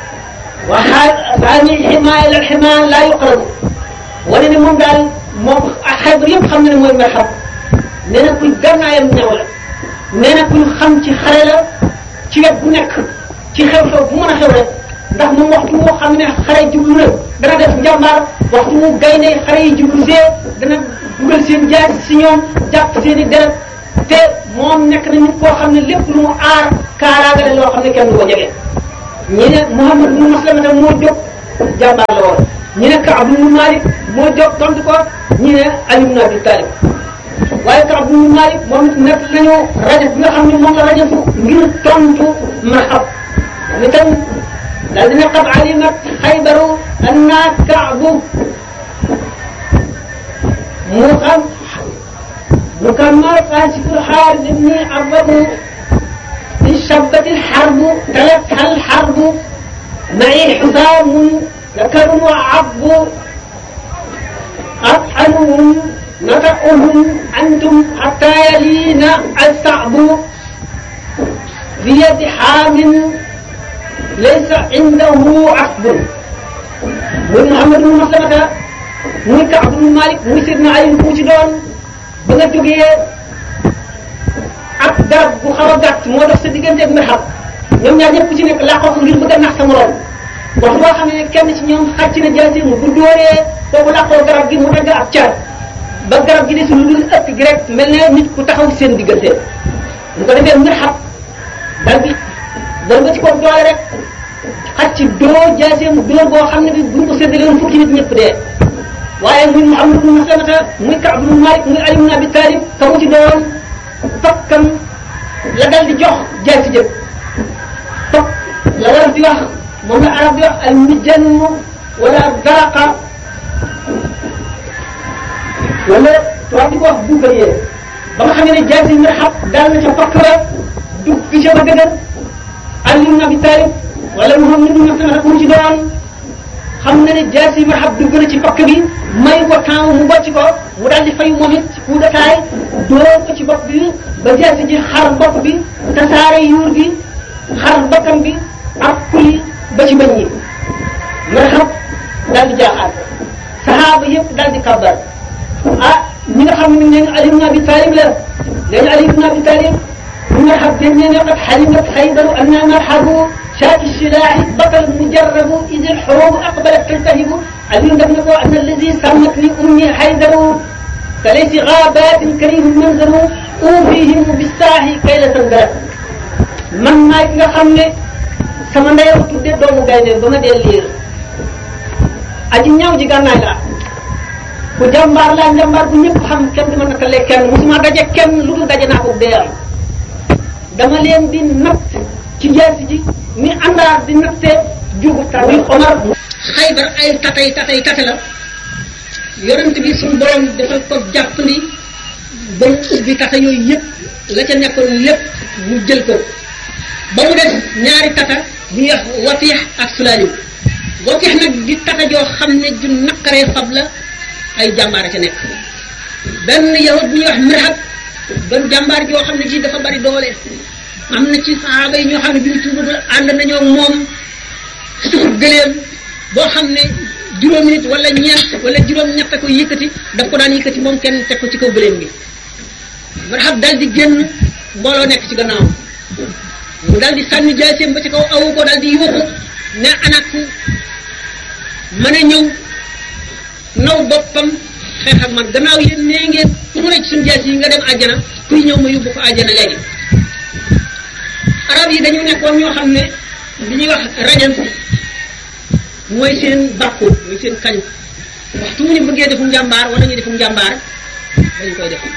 Speaker 1: وثاني الحماية إلى الحماية لا يقرب ولن من قال moom xaybar yëpp xam na ne mooy marxab nee na kuy gànnaayam ñaw la nee na kuy xam ci xare la ci wet bu nekk ci xew-xew bu mën a xew rek ndax moom waxtu moo xam ne xare jublu na dana def njàmbaar waxtu mu gaynde xare yi jublu see dana dugal seen jaas si ñoom jàpp seen i deret te moom nekk na nit koo xam ne lépp lu mu aar kaaraagale loo xam ne kenn du ko jege ñi ne Muhammad ibn Maslamata moo jóg jàmbaar la woon ñi ne Kaab ibn Malik moo jóg tontu ko ñi ne Ali ibn Abi Talib waaye Kaab ibn Malik moom it nekk nañu rajab bi nga xam ne moom la rajabu ngir tontu marhab ni tam daal dina qad alimat xaybaru anna kaabu mu xam mu kammal qaasiful xaaris ibni arbabu انشبت الحرب تلتها الحرب معي حسام ذكر وعب أطحنهم نطقهم أنتم حتى يلين الصعب بيد حام ليس عنده عقب muy Muhammad ibn Maslamata muy Kaab ibn Malik muy Sidna Ali ku ci doon ba nga jógee ak garab bu xaw a gàtt moo dox sa diggante ak mirxab ñoom ñaar ñëpp ku ci nekk laqoo ko ngir bëgg a nax sa morom wax boo xam ne kenn ci ñoom xàcc na jaasi mu bu dóoree kooku laqoo garab gi mu dagg ab car ba garab gi des lu dul ëpp gi rek mel ne nit ku taxaw seen diggante bu ko defee mirxab dal bi dal ba ci kaw doole rek xàcc dóor jaasi mu dóor boo xam ne bi buñ ko séddale woon fukki nit ñëpp dee waaye muy Muhammad ibn Maslamata muy Kaab ibn Malik muy Ali ibn Abi Talib ka mu ci doon tokkam la dal di jox jaay si jëpp tokk la war di wax moom la arab di wax al mijan wala garaqa wala tubaab di ko wax buugariyee ba nga xam ne jaay si mirxab daal na ca tokk ba dugg ca ba dëgër Ali ibn Abi Talib wala Muhammad ibn Maslamata ku mu ci doon xam na ne jaay si mirxab dugg na ci pakk bi may ko temps mu bocc ko mu daal di fay moom it ci coup d'état dóor ko ci bopp bi ba jaasi ji xar bopp bi tasaare yuur gi xar bakkam bi ak kuli ba ci bañ yi marxab daal di jaaxaat saxaaba yëpp daal di kabbar ah ñi nga xam ne nee nga Ali ibn Abi Talib la nee nga Ali ibn Abi Talib bu marxab dégg nee nga qad xalimat xaybaru anna marxabu شاك السلاح بطل مجرب إذ الحروب أقبلت تلتهب علي بن ko أن الذي سمتني أمي حيدر كليس غابات كريم منظر أوفيهم بالساحي كي لا تنقلب man maay ki nga xam ne sama ndey ko tudde doomu gaynde ba ma dee liir aji ñaw ji gànnaay laa ku jàmbaar laa jàmbaar bu ñëpp xam kenn du ma nattalee kenn musuma daje kenn lu dul daje naa ko dee am dama leen di natt ci jaasi ji ni àndaar di natte jugu tawi Omar xaybar ay tatay tatay tate la yonent bi suñu borom defal ko jàppandi ba mu ubbi tata yooyu yëpp la ca nekkoon lépp mu jël ko ba mu def ñaari tata bu ñuy wax watiix ak sulaalim watiix nag di tata joo xam ne ju naqaree fab la ay jàmbaar a ca nekk benn yahud bu ñuy wax mirhab doon jàmbaar joo xam ne ji dafa bari doole am na ci saxaaba yi ñoo xam ne bi ñu tuubagul ànd nañoo moom suuf gëleem boo xam ne juróomi nit wala ñeent wala juróom ñett ko yëkkati daf ko daan yëkkati moom kenn teg ko ci kaw gëleem gi marxab dal di génn mbooloo nekk ci gannaawam mu dal di sànni jaaseem ba ci kaw awu ko dal di yuuxu ne anak mën a ñëw naw boppam xeex ak man gannaaw yéen nee ngeen ku mu ne ci suñu jaas yi nga dem àjjana kuy ñëw ma yóbbu ko àjjana léegi arab yi dañu nekkoon ñoo xam ne li ñuy wax rajan mooy seen bàkku mooy seen kañ waxtu mu ñu bëggee defum njàmbaar wala ñu defum njàmbaar dañu koy def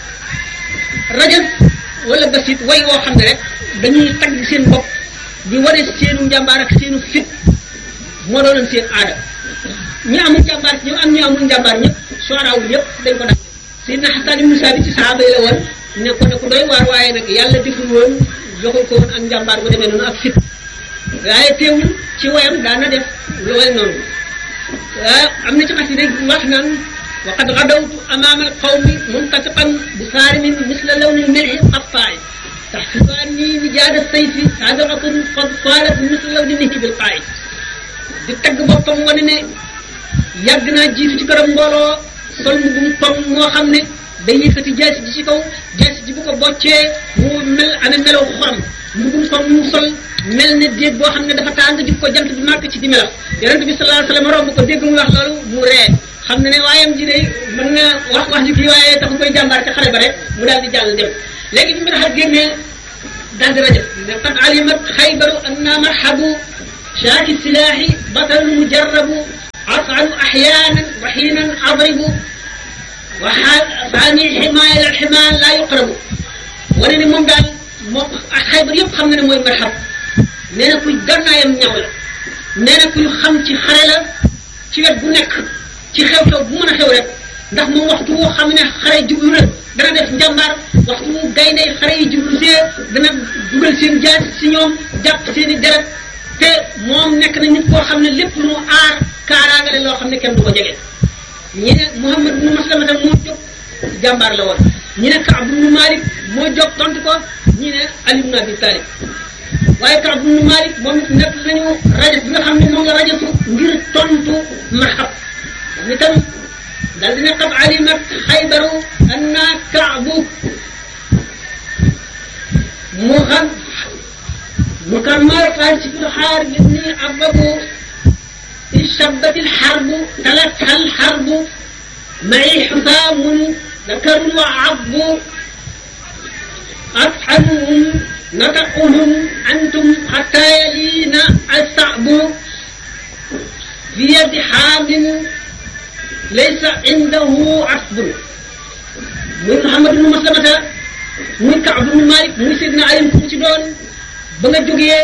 Speaker 1: rajan wala basit way woo xam ne rek dañuy tagg seen bopp di wane seenu njàmbaar ak seenu fit moo doonoon seen aada ñi amul njàmbaar ñoom am ñu amul njàmbaar ñëpp soaraawul ñëpp dañ ko def Seydina Xasan ibnu Saabit ci saxaaba yi la woon ne ko ne ko doy waar waaye nag yàlla deful woon joxul ko woon ak njàmbaar bu demee noonu ak fit waaye teewul ci woyam daana def lu way noonu waaye am na ci xas yi day wax naan wa qad gadawtu amaama alqawmi muntatiqan bi saarimin misla lawni lmilhi qattaay taxsibaani nijaada sayfi saadaratun qad faalat misla lawni nihi bilqaay di tagg boppam wane ne yàgg naa jiitu ci këram mbooloo sol mu bum tom moo xam ne day yëkkati jaasi ji ci kaw jaasi ji bu ko boccee mu mel amee melaw xorom mu bum tom mu sol mel ne déeg boo xam ne dafa tàng jub ko jant bi màgg ci di melax yonent bi sallallahu alayhi wasallam romb ko dégg mu wax loolu mu ree xam ne ne waayam ji de mën na wax wax ji kii waaye taxu koy jàmbaar ca xare ba rek mu daal di jàll dem léegi bi mbir xar génnee daal di rajo ne qad alimat xaybaru anna marhabu شاك السلاح بطل مجرب أفعل أحيانا وحينا أضرب وثاني حماية الحمال لا يقرب wane ne moom daal moo ak xaybar yëpp xam na ne mooy marxab nee na kuy gannaayam ñaw la nee na kuy xam ci xare la ci wet bu nekk ci xew-xew bu mën a xew rek ndax moom waxtu woo xam ne xare jublu na dana def njàmbaar waxtu wu gaynde xare yi jublu see dana dugal seen jaas si ñoom jàpp seen i deret te moom nekk na nit koo xam ne lépp lu mu aar kaaraangale loo xam ne kenn du ko jege ñi ne Muhammad ibnu Maslamata moo jóg jàmbaar la woon ñi ne Kaab ibnu Malik moo jóg tontu ko ñi ne Ali ibnu Abi Talib waaye Kaab ibnu Malik moom it nekk nañu rajo bi nga xam ne moom la rajotu ngir tontu marxab ni tam dal dina qad alimat xaybaru anna kaabu mu xam mu kan maar xaal ci biir xaar nit ñi ababu اشتبت الحرب تلتها الحرب معي حسام ذكر وعض أفحمهم نطقهم أنتم حتى يلينا الصعب في يد حام ليس عنده عصب muy Muhammad ibn Maslamata muy Kaab ibn Malik muy Sidna Ali ku ci doon ba nga jógee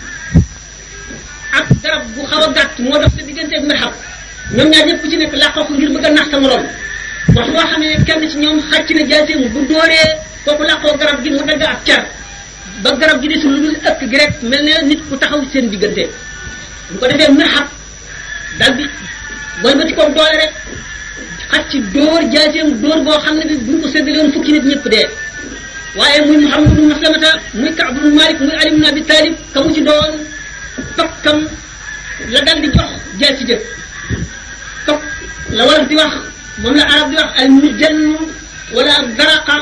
Speaker 1: ak garab bu xaw a gàtt moo dox sa diggante ak marxab ñoom ñaar ñëpp ku ci nekk làqoo ko ngir bëgg a nax sa morom wax loo xam ne kenn ci ñoom xàcc na jaaseem bu dóoree kooku làqoo garab gi mu dagg ak car ba garab gi desul lu dul ëkk gi rek mel ne nit ku taxaw seen diggante bu ko defee marxab dal bi walbati ko doole rek xàcc dóor jaaseem dóor boo xam ne bi buñ ko séddale woon fukki nit ñëpp dee waaye muy Muhammad ibn Maslamata muy Kaab ibn Malik muy Ali ibn Abi Talib ka mu ci doon tokkam la dal di jox jaasi jëf tokk la wolof di wax moom la arab di wax al mijann wala daraqa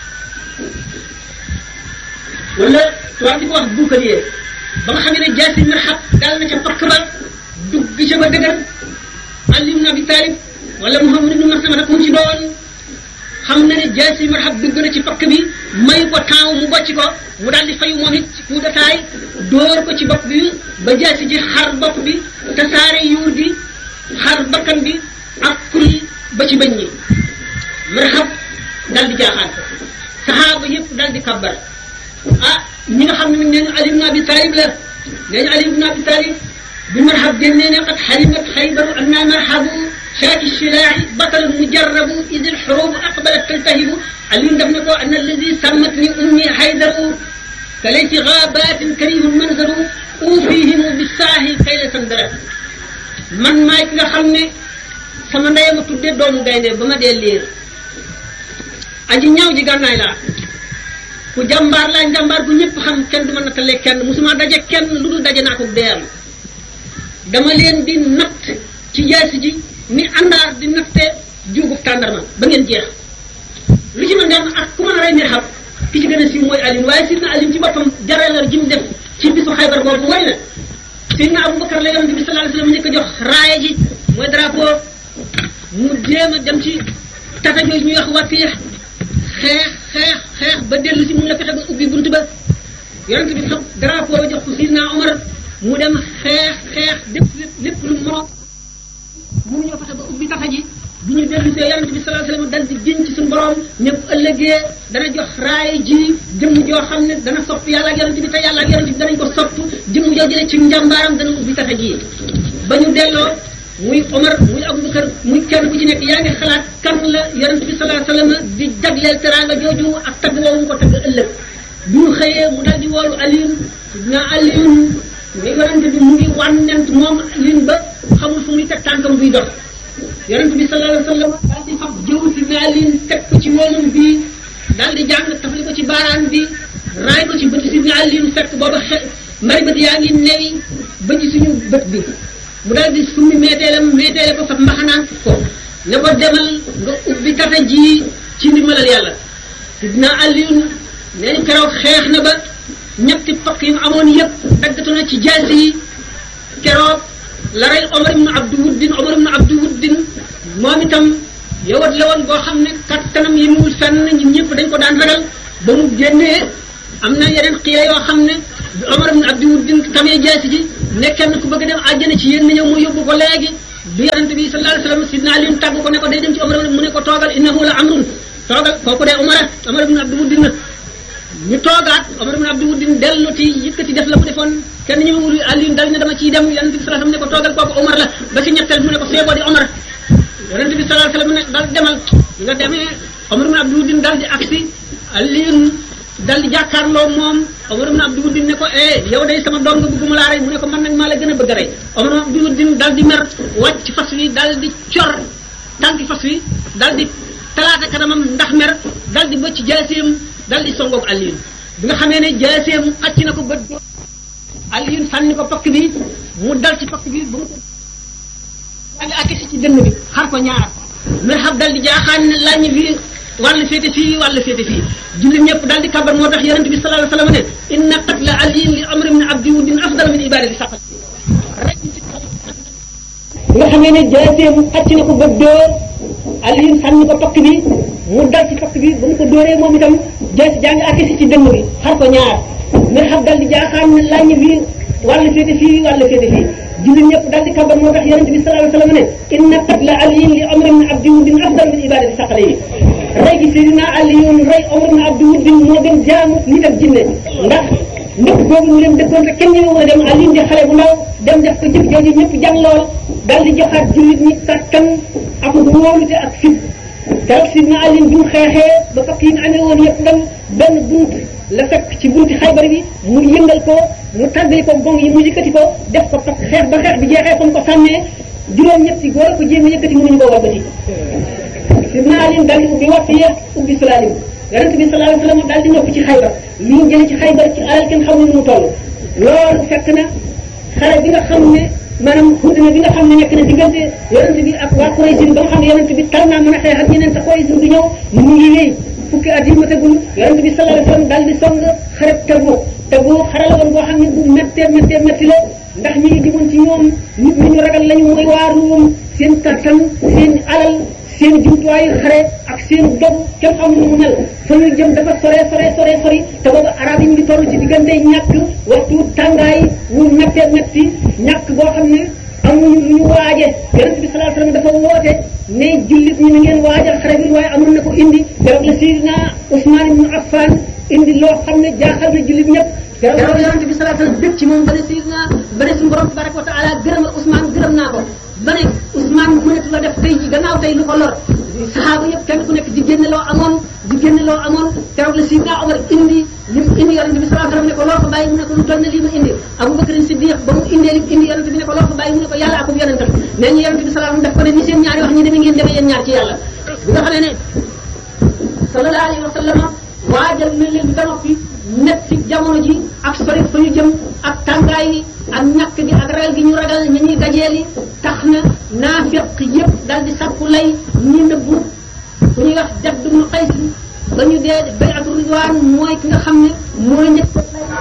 Speaker 1: wala tubaab di ko wax buukalier ba nga xam ne jaasi marxab dal na ca pakk ba dugg ca ba dëgër Ali ibn Abi Talib wala Muhammad ibn Maslamata ku mu ci doon xam na ne jaasi marxab dugg na ci pakk bi may ko temps mu bocc ko mu daal di fayu moom it ci coup de taille dóor ko ci bopp bi ba jaasi ji xar bopp bi tasaare yuur gi xar bakkan bi ak kul ba ci bëñ ñi marxab dal di jaaxaan saxaaba yëpp dal di kabbar ah ñi nga xam ne nee ñu Ali ibn Abi Talib la nee ñu Ali ibn Abi Talib bi marxab génnee ne qad xalimat xaybaru anna marxabu شاك الشلاع بطل مجرب إذ الحروب أقبلت تلتهب علي دفن كو أن الذي سمتني أمي حيدر فليس غابات كريه المنظر أوفيهم بالساهي كي لا سندر من ما nga xam ne sama ndey ma tudde doomu gaynde ba ma dee liir aji ñaaw ji gànnaay laa ku jàmbaar laa jàmbaar bu ñëpp xam kenn du ma nattalee kenn musuma daje kenn lu dul daje naa ko deeyam dama leen di natt ci jaasi ji ni àndaar di natte juugub tàndarma ba ngeen jeex lu ci mën dem ak ku mën a rey mirxab ki ci gën a siiw mooy Alioune waaye sidna Alioune ci boppam jareelar ji mu def ci bisu xaybar boobu mooy na sidna Aboubacar la yonente bi sallallahu alayhi wasallam njëkk a jox raaya ji mooy drapeau mu jéem a dem ci tata jooju ñuy wax watiix xeex xeex xeex ba dellu si mun la fexe ba ubbi bunt ba yonente bi xam drapeau ba jox ko sidna Omar mu dem xeex xeex lépp lépp lu moroom mënu ñoo fexe ba ubbi taxa ji bi ñu dellu see yonente bi sallallahu alayhi wasallam dal di jën ci suñu borom ne bu ëllëgee dana jox raay ji jëmm joo xam ne dana sopp yàlla ak yonente bi te yàlla ak yonente bi danañ ko sopp jëmm joo jëlee ci njàmbaaram dana ubbi taxa ji ba ñu delloo muy Omar muy Abubakar muy kenn ku ci nekk yaa ngi xalaat kan la yonente bi sallallahu alayhi wasallam di jagleel teraanga jooju ak tagg woowu mu ko tagg ëllëg bi ñu xëyee mu dal di woolu Alioune na Alioune ni yonente bi mu ngi wànnent moom Alioune ba xamul fu muy teg tànkam buy dox yonente bi sallallahu alayhi wasallam daal di fab jëw si naalin teg ko ci woomam bi daal di jàng tafali ko ci baaraan bi raay ko ci bët si naalin fekk booba xe mari bët yaa ngi newi ba ci suñu bët bi mu daal di summi meeteelam meeteele ko fab mbaxanaan ko ne ko demal nga ubbi tata ji ci ndimbalal yàlla sidna Alioune nee ñu keroog xeex na ba ñetti pakk yi mu amoon yëpp daggatu na ci jaasi yi keroog la rey Omar ibn Abdu Wuddin Omar ibn Abdu Wuddin moom itam yowat la woon boo xam ne kattanam yi muwul fenn ñun ñëpp dañ ko daan ragal ba mu génnee am na yeneen xiila yoo xam ne bi Omar ibn Abdu Wuddin tamee jaasi ji
Speaker 2: ne kenn ku bëgg dem àjjana ci yéen na ñëw mu yóbbu ko léegi bi yonente bi sallallahu alayhi wasallam sidna Ali tàgg ko ne ko day dem ci Omar mu ne ko toogal innahu la amrun toogal kooku de Omar Omar ibn Abdul Wuddin ñu toogaat Omar ibn Abdul Wuddin dellu ci yëkkati def la mu defoon kenn ñu wul Ali dal ne dama ciy dem yonente bi sallallahu alayhi wasallam ne ko toogal kooku Omar la ba ci ñetteel mu ne ko feeboo di Omar yonente bi sallallahu alayhi wasallam ne dal demal nga demee Omar ibn Abdul Wuddin dal di agsi Ali dal di jàkkaarloo moom Omar ibn Abdul Wuddin ne ko eh yow day sama dong bëgguma laa rey mu ne ko man nag maa la gën a bëgg a rey Omar ibn Abdul Wuddin dal di mer wàcc fas wi dal di cor tànki fas wi dal di talaata kanamam ndax mer dal di bëcc jaaseem dal di songoog Alioune bi nga xamee ne jaaseem xacc na ko bët Alioune sànni ko pakk bi mu dal ci pakk bi ba mu ko dal di akisi ci dënn bi xar ko ñaar mer xam dal di jaaxaan ne lañu fi wàllu féete fii wàllu féete fii jullit ñëpp daal di kabar moo tax yonente bi sallallahu alayhi wasallam ne inna qatla aliyin li amr ibn abdi wuddin afdal min ibadati saqat rek bi nga xamee ne jaaseem xacc na ko ba dóor aliyin sànni ko pakk bi mu dal ci pakk bi ba mu ko dóoree moom itam jaasi jaa ngi akisi ci dënn bi xar ko ñaar mer xam dal di jaaxaan ne lañu fii wàllu féete fii wàllu féete fii jullit ñëpp daal di kabar moo tax yonente bi sallallahu alayhi wasallam ne inna qatla aliyin li amr ibn abdi wuddin afdal min ibadati saqat yi rey gi Seydina Aliyun rey Omar ibn Abdul Wuddin moo gën jaamu nit ak jinne ndax ndëkk boobu ñu leen dëkkoon te kenn ñëwee woon a dem Aliyun di xale bu ndaw dem def ko jëf jooju ñëpp jàng lool daal di joxaat jullit ñi kattan ak wóolute ak fit keroog Seydina Aliyun bi mu xeexee ba fakk yi nga amee woon yëpp dem benn bunt la fekk ci bunti Xaybar bi mu yëngal ko mu tàggali ko gong yi mu yëkkati ko def ko fakk xeex ba xeex bi jeexee fa mu ko sànnee juróom-ñetti góor ko jéem a yëkkati mënuñu koo wàbbati sidna Ali daal di ubbi wasiya ubbi salaalim yonente bi sallallahu alayhi wasallam daal di noppi ci xaybar li ñu jëlee ci xaybar ci alal kenn xamul nu mu toll loolu fekk na xare bi nga xam ne maanaam xudna bi nga xam ne nekk na diggante yonente bi ak waa Quraysh ba nga xam ne yonente bi tar naa mën a xeex ak ñeneen te Quraysh du ñëw mu ngi wéy fukki at yi ma tegul yonente bi sallallahu alayhi wasallam daal di song xare Tabuk Tabuk xare la woon boo xam ne bu méttee méttee métti la ndax ñi ngi jëmoon ci ñoom nit ñi ñu ragal lañu mooy waa Ruum seen kattan seen alal seen jumtuwaayu xare ak seen dog kenn xamul nu mu mel fa ñu jëm dafa sore sore sore sori te boobu arab yi ñu ngi toll ci diggante ñàkk waxtu tàngaay wu mettee metti ñàkk boo xam ne amuñu lu ñu waaje yonent bi sallallahu alayhi wasallam dafa woote ne jullit ñi na ngeen waajal xare bi waaye amoon na ko indi keroog la Seydina Ousmane ibn Affan indi loo xam ne jaaxal na jullit ñëpp keroog yonent bi sallallahu alayhi wasallam dëkk ci moom ba ne Seydina ba ne suñu borom tabaraka wa taala gërëmal Ousmane gërëm naa ko ba ne Ousmane mënatu la def tey ji gannaaw tey lu ko lor saxaaba yëpp kenn ku nekk di génne loo amoon di génne loo amoon keroog la Sidna Omar indi li mu indi yonente bi sallallahu alayhi wasallam ne ko loo ko bàyyi mu ne ko lu toll ne lii ma indi Abu Bakr Siddiq ba mu indee li mu indi yonente bi ne ko loo ko bàyyi mu ne ko yàlla akum yonentam nee ñu yonente bi sallallahu alayhi wasallam def ko ne ni seen ñaari wax ñi demee ngeen demee yéen ñaar ci yàlla bi nga xamee ne sallallahu alayhi wa sallam waajal na leen ba noppi nekk ci jamono ji ak sori fa ñu jëm ak tàngaay yi ak ñàkk gi ak ragal gi ñu ragal ña ñuy dajeeli tax na naafiq yëpp dal di sàkku lay ñi nëbbu ku ñuy wax Jadd ibn Qays ba ñu dee bay'atu ridwaan mooy ki nga xam ne mooy njëkk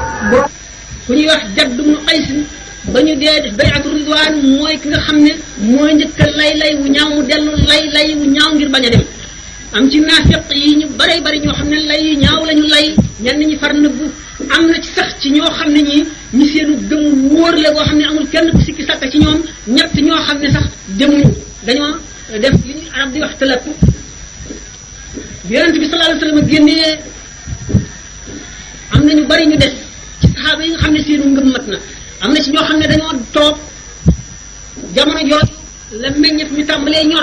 Speaker 2: ku ñuy wax Jadd ibn Qays ba ñu dee def bay'atu ridwaan mooy ki nga xam ne mooy njëkk lay lay wu ñaaw mu dellu lay lay wu ñaaw ngir bañ a dem am ci naafiq yi ñu bare bari ñoo xam ne lay yu ñaaw lañu lay ñenn ñi far nëbbu am na ci sax ci ñoo xam ne ñi ñi seenu gëm wóor la boo xam ne amul kenn ku sikki sàkka ci ñoom ñett ñoo xam ne sax demuñu dañoo def li ñuy arab di wax tëlëpp bi yonente bi sallallahu alayhi wasallam génnee am na ñu bari ñu des ci saxaaba yi nga xam ne seenu ngëm mat na am na ci ñoo xam ne dañoo toog jamono jooju la meññet mi tàmbalee ñor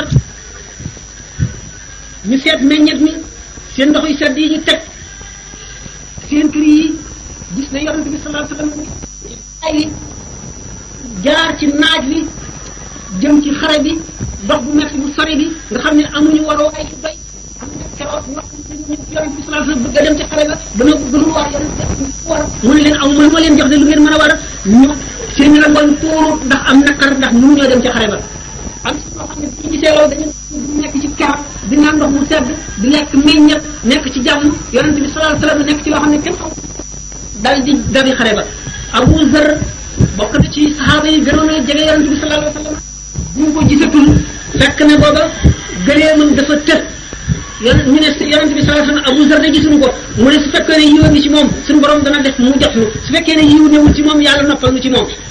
Speaker 2: ñu seet meññet mi seen ndox yu sedd yi ñu teg seen kër yi gis na yonente bi sallallahu alayhi wasallam ay jaar ci naaj wi jëm ci xare bi dox bu metti bu sori bi nga xam ne amuñu waroo ay doy am na keroog wax yonente bi sallallahu alayhi wasallam bëgg a dem ci xare ba dana bëgg lu war yonente war mu ne leen aw mënu ma leen jox de lu ngeen mën a war a ñu seen rangoñ tuuru ndax am nakar ndax mënu ñoo dem ci xare ba am si ñoo xam ne bu ñu gisee loolu dañu nekk ci ker di naan ndox mu sedd di lekk meññet nekk ci jàmm yonente bi sallallahu alayhi wasallam nekk ci loo xam ne kenn xam dal di dabi xare ba Abu Zar bokk na ci saxaaba yi gënoon a jege yonente bi sallallahu alayhi wasallam bu ñu ko gisatul fekk na booba gëleemam dafa tëj yon ñu ne yonente bi sallallahu alayhi wasallam Abu Zar de gisuñu ko mu ne su fekkee ne yiw ngi ci moom suñu borom dana def mu jot nu su fekkee ne yiw newul ci moom yàlla noppal nu ci moom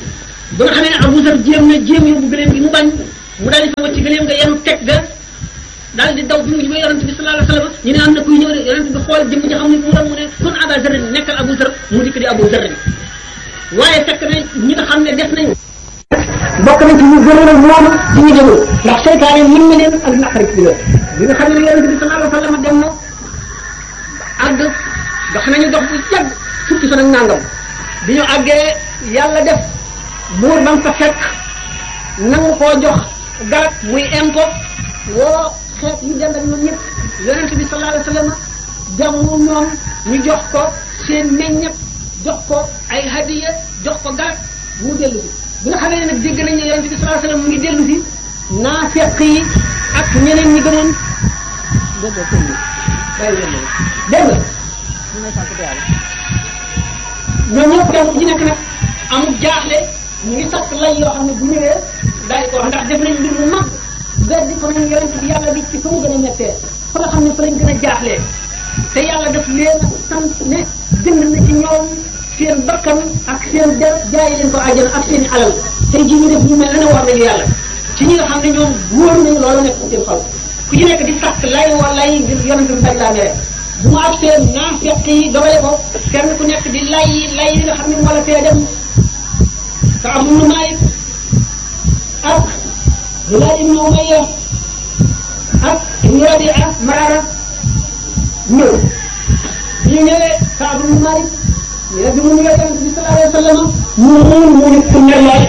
Speaker 2: ba nga xamee ne Abu Zar jéem na jéem yóbbu gëléem gi mu bañ mu daal di fa wacc gëléem nga yenu teg ga daal di daw bi mu jubee yonent bi sallallahu alayhi wasallam ñu ne am na kuy ñëw de yonent bi xool jëmm ji xam ne mu doon mu ne kon Aba Zar nekkal Abu Zar mu dikk di Abu Zar bi waaye fekk na ñi nga xam ne def nañ
Speaker 1: bokk na ci ñu gën a moom ci ñu demul ndax seytaane mën na leen ak naqari ci loolu bi nga xam ne yonent bi sallallahu alayhi wasallam dem na àgg dox nañu dox bu yàgg fukki fan ak nangam bi ñu àggee yàlla def buur ba mu fa fekk nangu koo jox garab muy impo woo xeet yu dem ak ñoom ñëpp yonent bi sallallahu alayhi wasallam jàmmu ñoom ñu jox ko seen meññet jox ko ay hadiya jox ko garab mu dellu si bi nga xamee ne nag dégg nañ ne yonent bi sallallahu alayhi wasallam mu ngi dellu si naafeq yi ak ñeneen ñi gënoon dégg nga dégg nga ñoom ñëpp kenn ku ci nekk nag amul jaaxle ñu ngi sakk lay yoo xam ne bu ñëwee daal di ko wax ndax def nañ mbir mu mag weddi ko nañ yonent bi yàlla bi ci fa mu gën a mettee fa nga xam ne fa lañ gën a jaaxlee te yàlla daf leen sant ne jënd na ci ñoom seen bakkan ak seen der jaay leen ko àjjana ak seen i alal tey jii ñu def ñu mel ne war nañu yàlla ci ñi nga xam ne ñoom wóor nañu loolu nekk seen xol ku ci nekk di sakk lay wa lay ngir yonent bi bañ laa mere bu mu agsee naafeq yi dogale ko kenn ku nekk di lay lay yi nga xam ne moo la fee dem ka am nu maay ak Hilaal ibnu Umayya ak ibnu Rabia Maraara ñëw bi ñu ñëwee Kaab ibnu Maalik ñu ne bi mu ñëwee yonent bi sallallahu alayhi wa sallam mu muun mu ne ku mer lool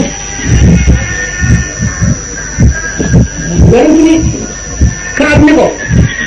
Speaker 1: yonent bi Kaab ne ko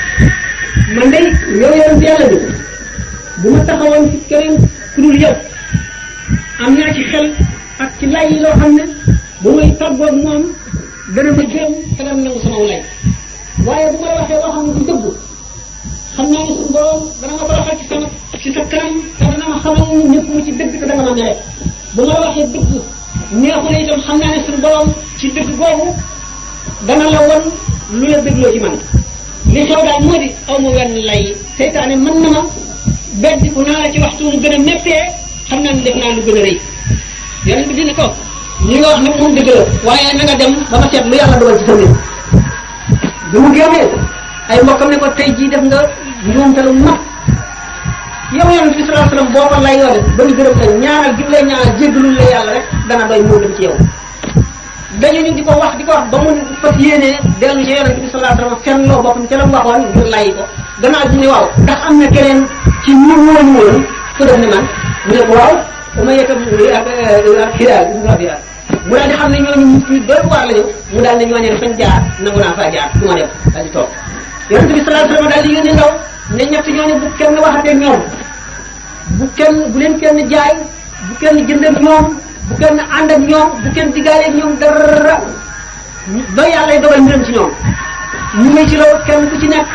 Speaker 1: man day yow yonent yàlla bi bu ma taxawoon ci keneen ku dul yow am naa ci xel ak ci lay yi loo xam ne bu may tàggoog moom dana ma gërëm te dana nangu sama lay waaye bu ma la waxee loo xam ne du dëgg xam naa ne suñu borom dana ma baaxal ci sama ci sa kanam te dana ma xamal ni ñëpp mu ci dëgg te dana ma mere bu ma la waxee dëgg neexu la itam xam naa ne suñu borom ci dëgg googu dana la won lu la dégloo ci man li xew daal moo di aw ma wenn lay seytaane mën na ma beddiku naa la ci waxtu mu gën a méttee xam naa ne def naa lu gën a rëy yonent bi dina ko li nga wax nag moom dëgg la waaye na nga dem ba ma seet lu yàlla dogal ci sa mbir bi mu génnee ay mbokkam ne ko tey jii def nga njuumte lu mag yow yonent bi sallallahu alayhi wasallam boo ko lay yoo def ba ñu gërëm la ñaanal gi lay ñaanal jéggalul la yàlla rek dana doy moo dem ci yow dañu ñu di ko wax di ko wax ba mu fas yéenee dellu ci yonent bi sallallahu alayhi wasallam fenn loo boppam ca la mu waxoon ngir lay ko gannaaw bi ne waaw ndax am na keneen ci ñu woon woon ku def ne man mu ne ko waaw dama yëkkam ak ak xidaal ibnu Rabi'a mu daal di xam ne ñooñu nit ñi doy waar lañu mu daal ne ñooñu fañ jaar nangu naa faa jaar du ma dem daal di toog yonent bi sallallahu alayhi wasallam daal di yónni ndaw ne ñett ñooñu bu kenn waxatee ñoom bu kenn bu leen kenn jaay bu kenn jënd ak ñoom bu kenn ànd ak ñoom bu kenn diggaale ak ñoom dara ba yàlla dogal mbiram ci ñoom ñu ngi ci loolu kenn ku ci nekk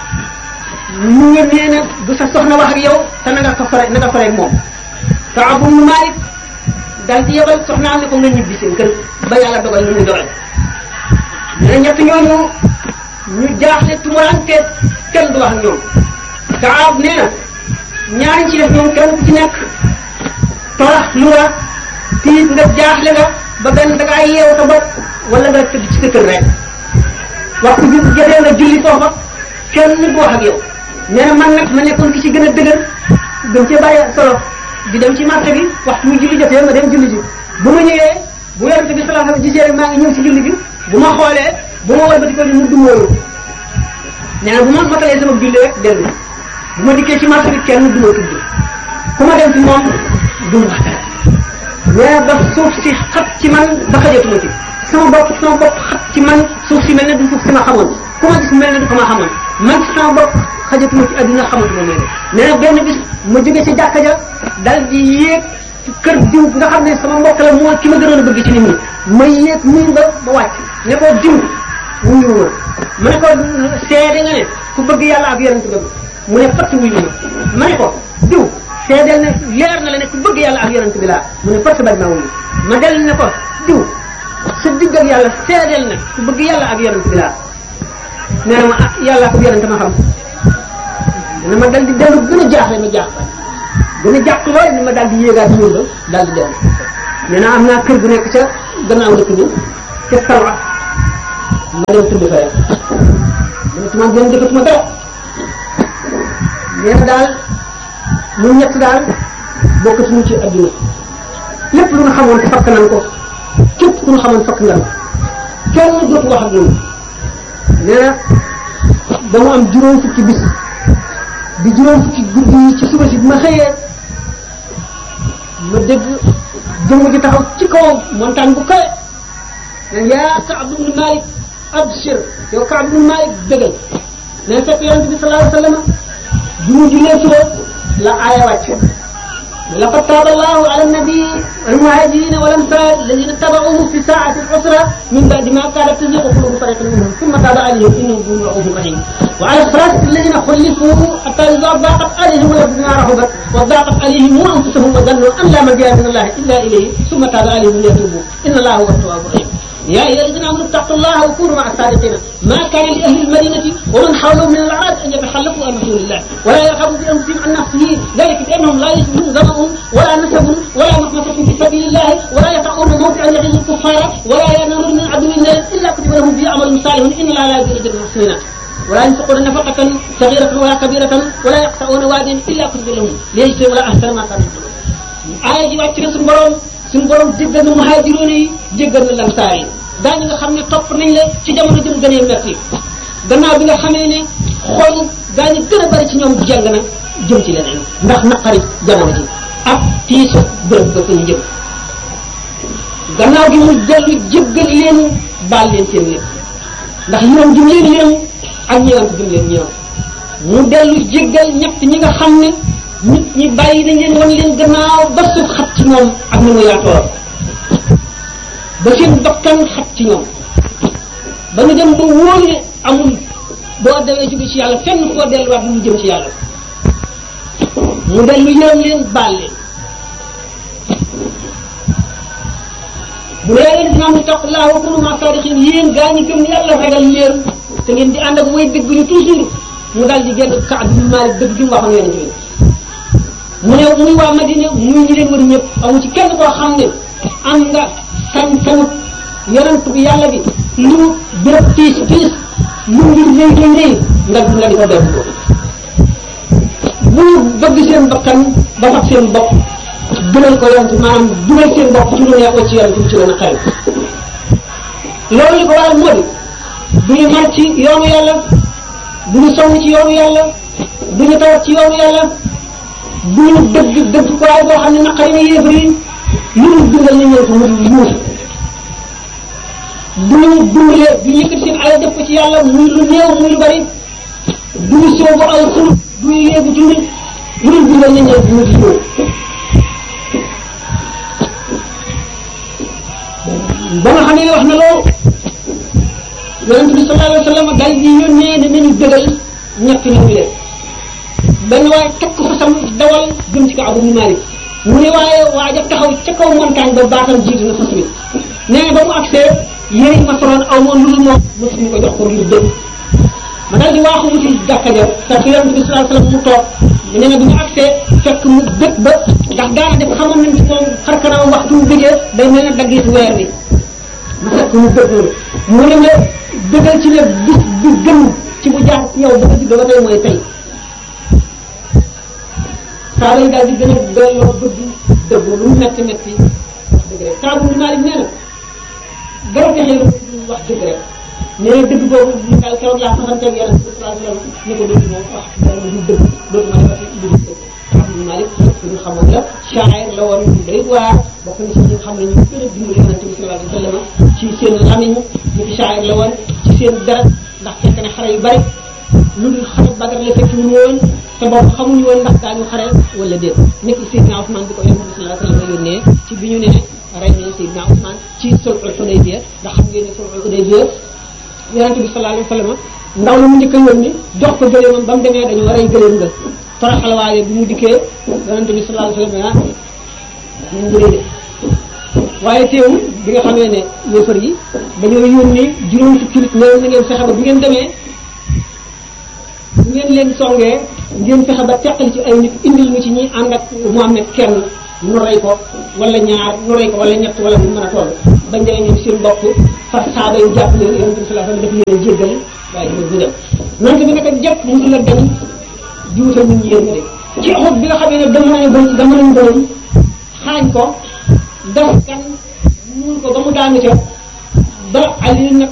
Speaker 1: mu ngi nee na bu sa soxna wax ak yow te na nga ko fare na nga fare ak moom Kaab ibn Maalik dal di yebal soxnaam ne ko nga ñibbi seen kër ba yàlla dogal ñu mu dogal ne ñett ñooñu ñu jaaxle tumuranke kenn du wax ak ñoom Kaab nee na ñaari ci def ñoom kenn ku ci nekk torax lu nga tiit nga jaaxle nga ba benn da ngaa yeewu sa bopp wala nga tëdd ci sa kër rek waxtu bi jotee nga julli foofa kenn du wax ak yow nee na man nag ma nekkoon ki ci gën a dëgër gën cee bàyyi solo di dem ci marché bi waxtu mu julli jotee ma dem julli ji bu ma ñëwee bu yonente bi sallallahu alayhi wasallam gisee rek maa ngi ñëw ci julli bi bu ma xoolee bu ma walbati ko ni mu dumóoyu nee na bu ma matalee sama julli rek dellu bu ma dikkee ci marché bi kenn du ma tudd ku ma dem ci moom du ma wax dara nee na ba suuf si xat ci man ba xajatuma ci sama bopp sama bopp xat ci man suuf si mel ne du suuf si ma xamoon ku ma gis mel ne du ko ma xamoon man ci sama bopp xajatuma ci adduna xamatuma mel ne nee na benn bis ma jóge ci jàkka ja dal di yéeg ci kër diw nga xam ne sama mbokk la moo ki ma gënoon a bëgg ci nit ñi ma yéeg nuyu ba ba wàcc ne ko diw wuyu ma ma ne ko seede nga ne ku bëgg yàlla ak yonent bëgg mu ne fatt wuyu ma ma ne ko diw seedeel ne leer na la ne ku bëgg yàlla ak yonent bi laa mu ne force bañ maa wuyu ma del ne ko diw sa digg ak yàlla seedeel ne ku bëgg yàlla ak yonent bi laa nee na ma ah yàlla ak yonent ma xam dana ma dal di dellu gën a jaaxle ma jaax gën a jàq lool ni ma daal di yéegaat ñun la daal di dellu nee na am naa kër gu nekk ca gannaaw dëkk bi ca Salwa ma dem tëdd fa rek mënatuma gën defatuma dara nee na daal mu ñett daal bokkatuñu ci adduna lépp lu nga xamoon fakk nañ ko képp ku nga xamoon fakk nga kenn dootu wax ak ñun nee na ba mu am juróom fukki bis di juróom fukki guddi yi ci suba si bi ma xëyee ma dégg jëmm ji taxaw ci kaw montagne bu kawe ne yaa Kaab ibn Malik abshir yow Kaab ibn Malik dëggal ne fekk yonente bi sallallahu alayhi wa sallam bi mu jullee suba la aaya wàcc لقد تاب الله على النبي والمهاجرين والانصار الذين اتبعوه في ساعة العسرة من بعد ما كانت تزيغ قلوب فريق منهم ثم تاب عليهم انه ذو رؤوف رحيم وعلى الثلاثة الذين خلفوا حتى اذا ضاقت عليهم الارض بما رحبت وضاقت عليهم انفسهم وظنوا ان لا ملجا من الله الا اليه ثم تاب عليهم ليتوبوا ان الله هو التواب الرحيم يا ايها الذين امنوا اتقوا الله وكونوا مع الصادقين ما كان لاهل المدينه ومن حولهم من الاعراب ان يتخلفوا عن رسول الله ولا يرغبوا بانفسهم عن نفسه ذلك بانهم لا يجدون ظمأهم ولا نسب ولا مخمصة في سبيل الله ولا يطعون موضعا يغيظ الكفار ولا ينالون من عدو الله الا كتب لهم به عمل صالح ان الله لا يجزي اجر المحسنين ولا ينفقون نفقة صغيرة ولا كبيرة ولا يقطعون واديا الا كتب لهم ليجزي ولا احسن ما كانوا aaya ji wàcc na suñu borom suñu borom jéggal na muhaajiroon yi jéggal na lamsaar yi daañu nga xam ne topp nañ la ci jamono jëm gënee metti gannaaw bi nga xamee ne xol daañu gën a bari ci ñoom jàng na jëm ci leneen ndax naqari jamono ji ak tiisu bërëb ba fa ñu jëm gannaaw gi mu dellu jéggal leen baal leen seen lépp ndax yërëm jum leen yërëm ak ñëwant jum leen ñëwant mu dellu jéggal ñett ñi nga xam ne nit ñi bàyyi nañ leen wan leen gannaaw ba suuf xat ci moom ak ni mu yaatoo ba seen bakkan xat ci ñoom ba ñu dem ba wóor ne amul boo dewee jóge ci yàlla fenn foo delluwaat lu mu jëm ci yàlla mu dellu yërëm leen baal leen bu dee leen dina am taqullah wa kunu ma sadiqin yéen gaa ñi gëm yàlla ragal leen te ngeen di ànd ak way dëgg ñu toujours mu dal di génn Kaab bin Malik dëgg gi mu waxoon yonente bi mu ne muy waa Madina muy ñi leen wër ñëpp amu ci kenn koo xam ne am nga sañ-sañu yonent bi yàlla bi lu mu béréb tiis tiis lu mbir rëy rëy rëy nga nga di ko def bu ñu bëgg seen bakkan ba fab seen bopp gënal ko yonent maanaam dugal seen bopp ci lu neexoo ci yonent bi ci gën a xarit loolu li ko waral moo di du ñu mar ci yoonu yàlla du ñu sonn ci yoonu yàlla du ñu tawat ci yoonu yàlla du ñu dëgg dëgg ko waaye boo xam ne naqari na yéefar yi lu ñu dundal nañ leen ko mu di yuus du ñu dundalee du ñu yëkkati seen alal def ko ci yàlla muy lu néew muy lu bari du ñu soobu ay xul du ñu yéegu ci nit lu ñu dundal nañ leen ko mu di yuus ba nga xam ne wax na loolu yonente bi sallallahu alayhi wa sallam dal di yónnee ne nañu dëgal ñett ñu leen benn waaye takk fa sam dawal jëm ci Kaab ibn Malik mu ne waaye waaja taxaw ca kaw montagne ba baatam jiitu na fas wi nee na ba mu agsee yéen ma soloon aw ma lu dul moom mosuñu ko jox ko ngir dëgg ma dal di waaxu wuti jàkka ja fekk yonente bi sallallahu alayhi wa sallam mu toog nee na bi ñu agsee fekk mu dëkk ba ndax daana def xamoon nañ ci moom xar kanam waxtu mu bëggee day mel ne daggit weer bi ma fekk mu dëgg mu ne ma dëggal ci ne bis bi gën ci bu jaar ci yow ba nga juddoo ba tey mooy tey saaba yi daal di gën a doyloo bëgg dëgg lu mu metti metti dëgg rek Kaab ibn Malik nee na dara texee lu wax dëgg rek nee na dëgg boobu ñu daal keroog laa fasanteeg yàlla sallallahu alayhi wa sallam ne ko dëgg moom wax dara du dëgg dootu ma defati lu dul dëgg Kaab ibn Malik suñu xamoon la shaa'ir la woon ñu day waar bokk na si ñi nga xam ne ñu gën a dimbali yonente bi sallallahu alayhi wa sallam ci seen lamiñ ñu fi shaa'ir la woon ci seen dara ndax fekk na xare yu bari lu dul xare Badar la fekk ñu woon te boobu xamuñu woon ndax daañu xare wala déet nekk Seydina Ousmane bi ko yonente bi sallallahu alayhi wa sallam yónnee ci bi ñu ne rey nañu Seydina Ousmane ci sulhul Hudaybiya ndax xam ngeen ne sulhul Hudaybiya yonente bi sallallahu alayhi wa sallam ndaw la mu njëkk a yónni jox ko gëléemam ba mu demee dañu war a gëléem nga toroxal waaye bi mu dikkee yonente bi sallallahu alayhi wa sallam ah ñu ngi de waaye teewul bi nga xamee ne yéefar yi dañoo yónni juróom fukki nit ne na ngeen fexe ba bu ngeen demee bu ngeen leen songee ngeen fexe ba teqal ci ay nit indil ñu ci ñi ànd ak Muhammad kenn
Speaker 2: nu rey ko wala ñaar nu rey ko wala ñett wala mu mën a toll bañ demee ñoom seen bopp far saaba yi jàpp leen yonente bi sallallahu alayhi wasallam daf leen jéggal waaye dina bu dem nante bi naka jàpp musu la dañ juutal nit ñi yéen de ci xut bi nga xamee ne dama nañ bon dama nañ bon xaañ ko gas kan muul ko ba mu daanu ca ba Ali nekk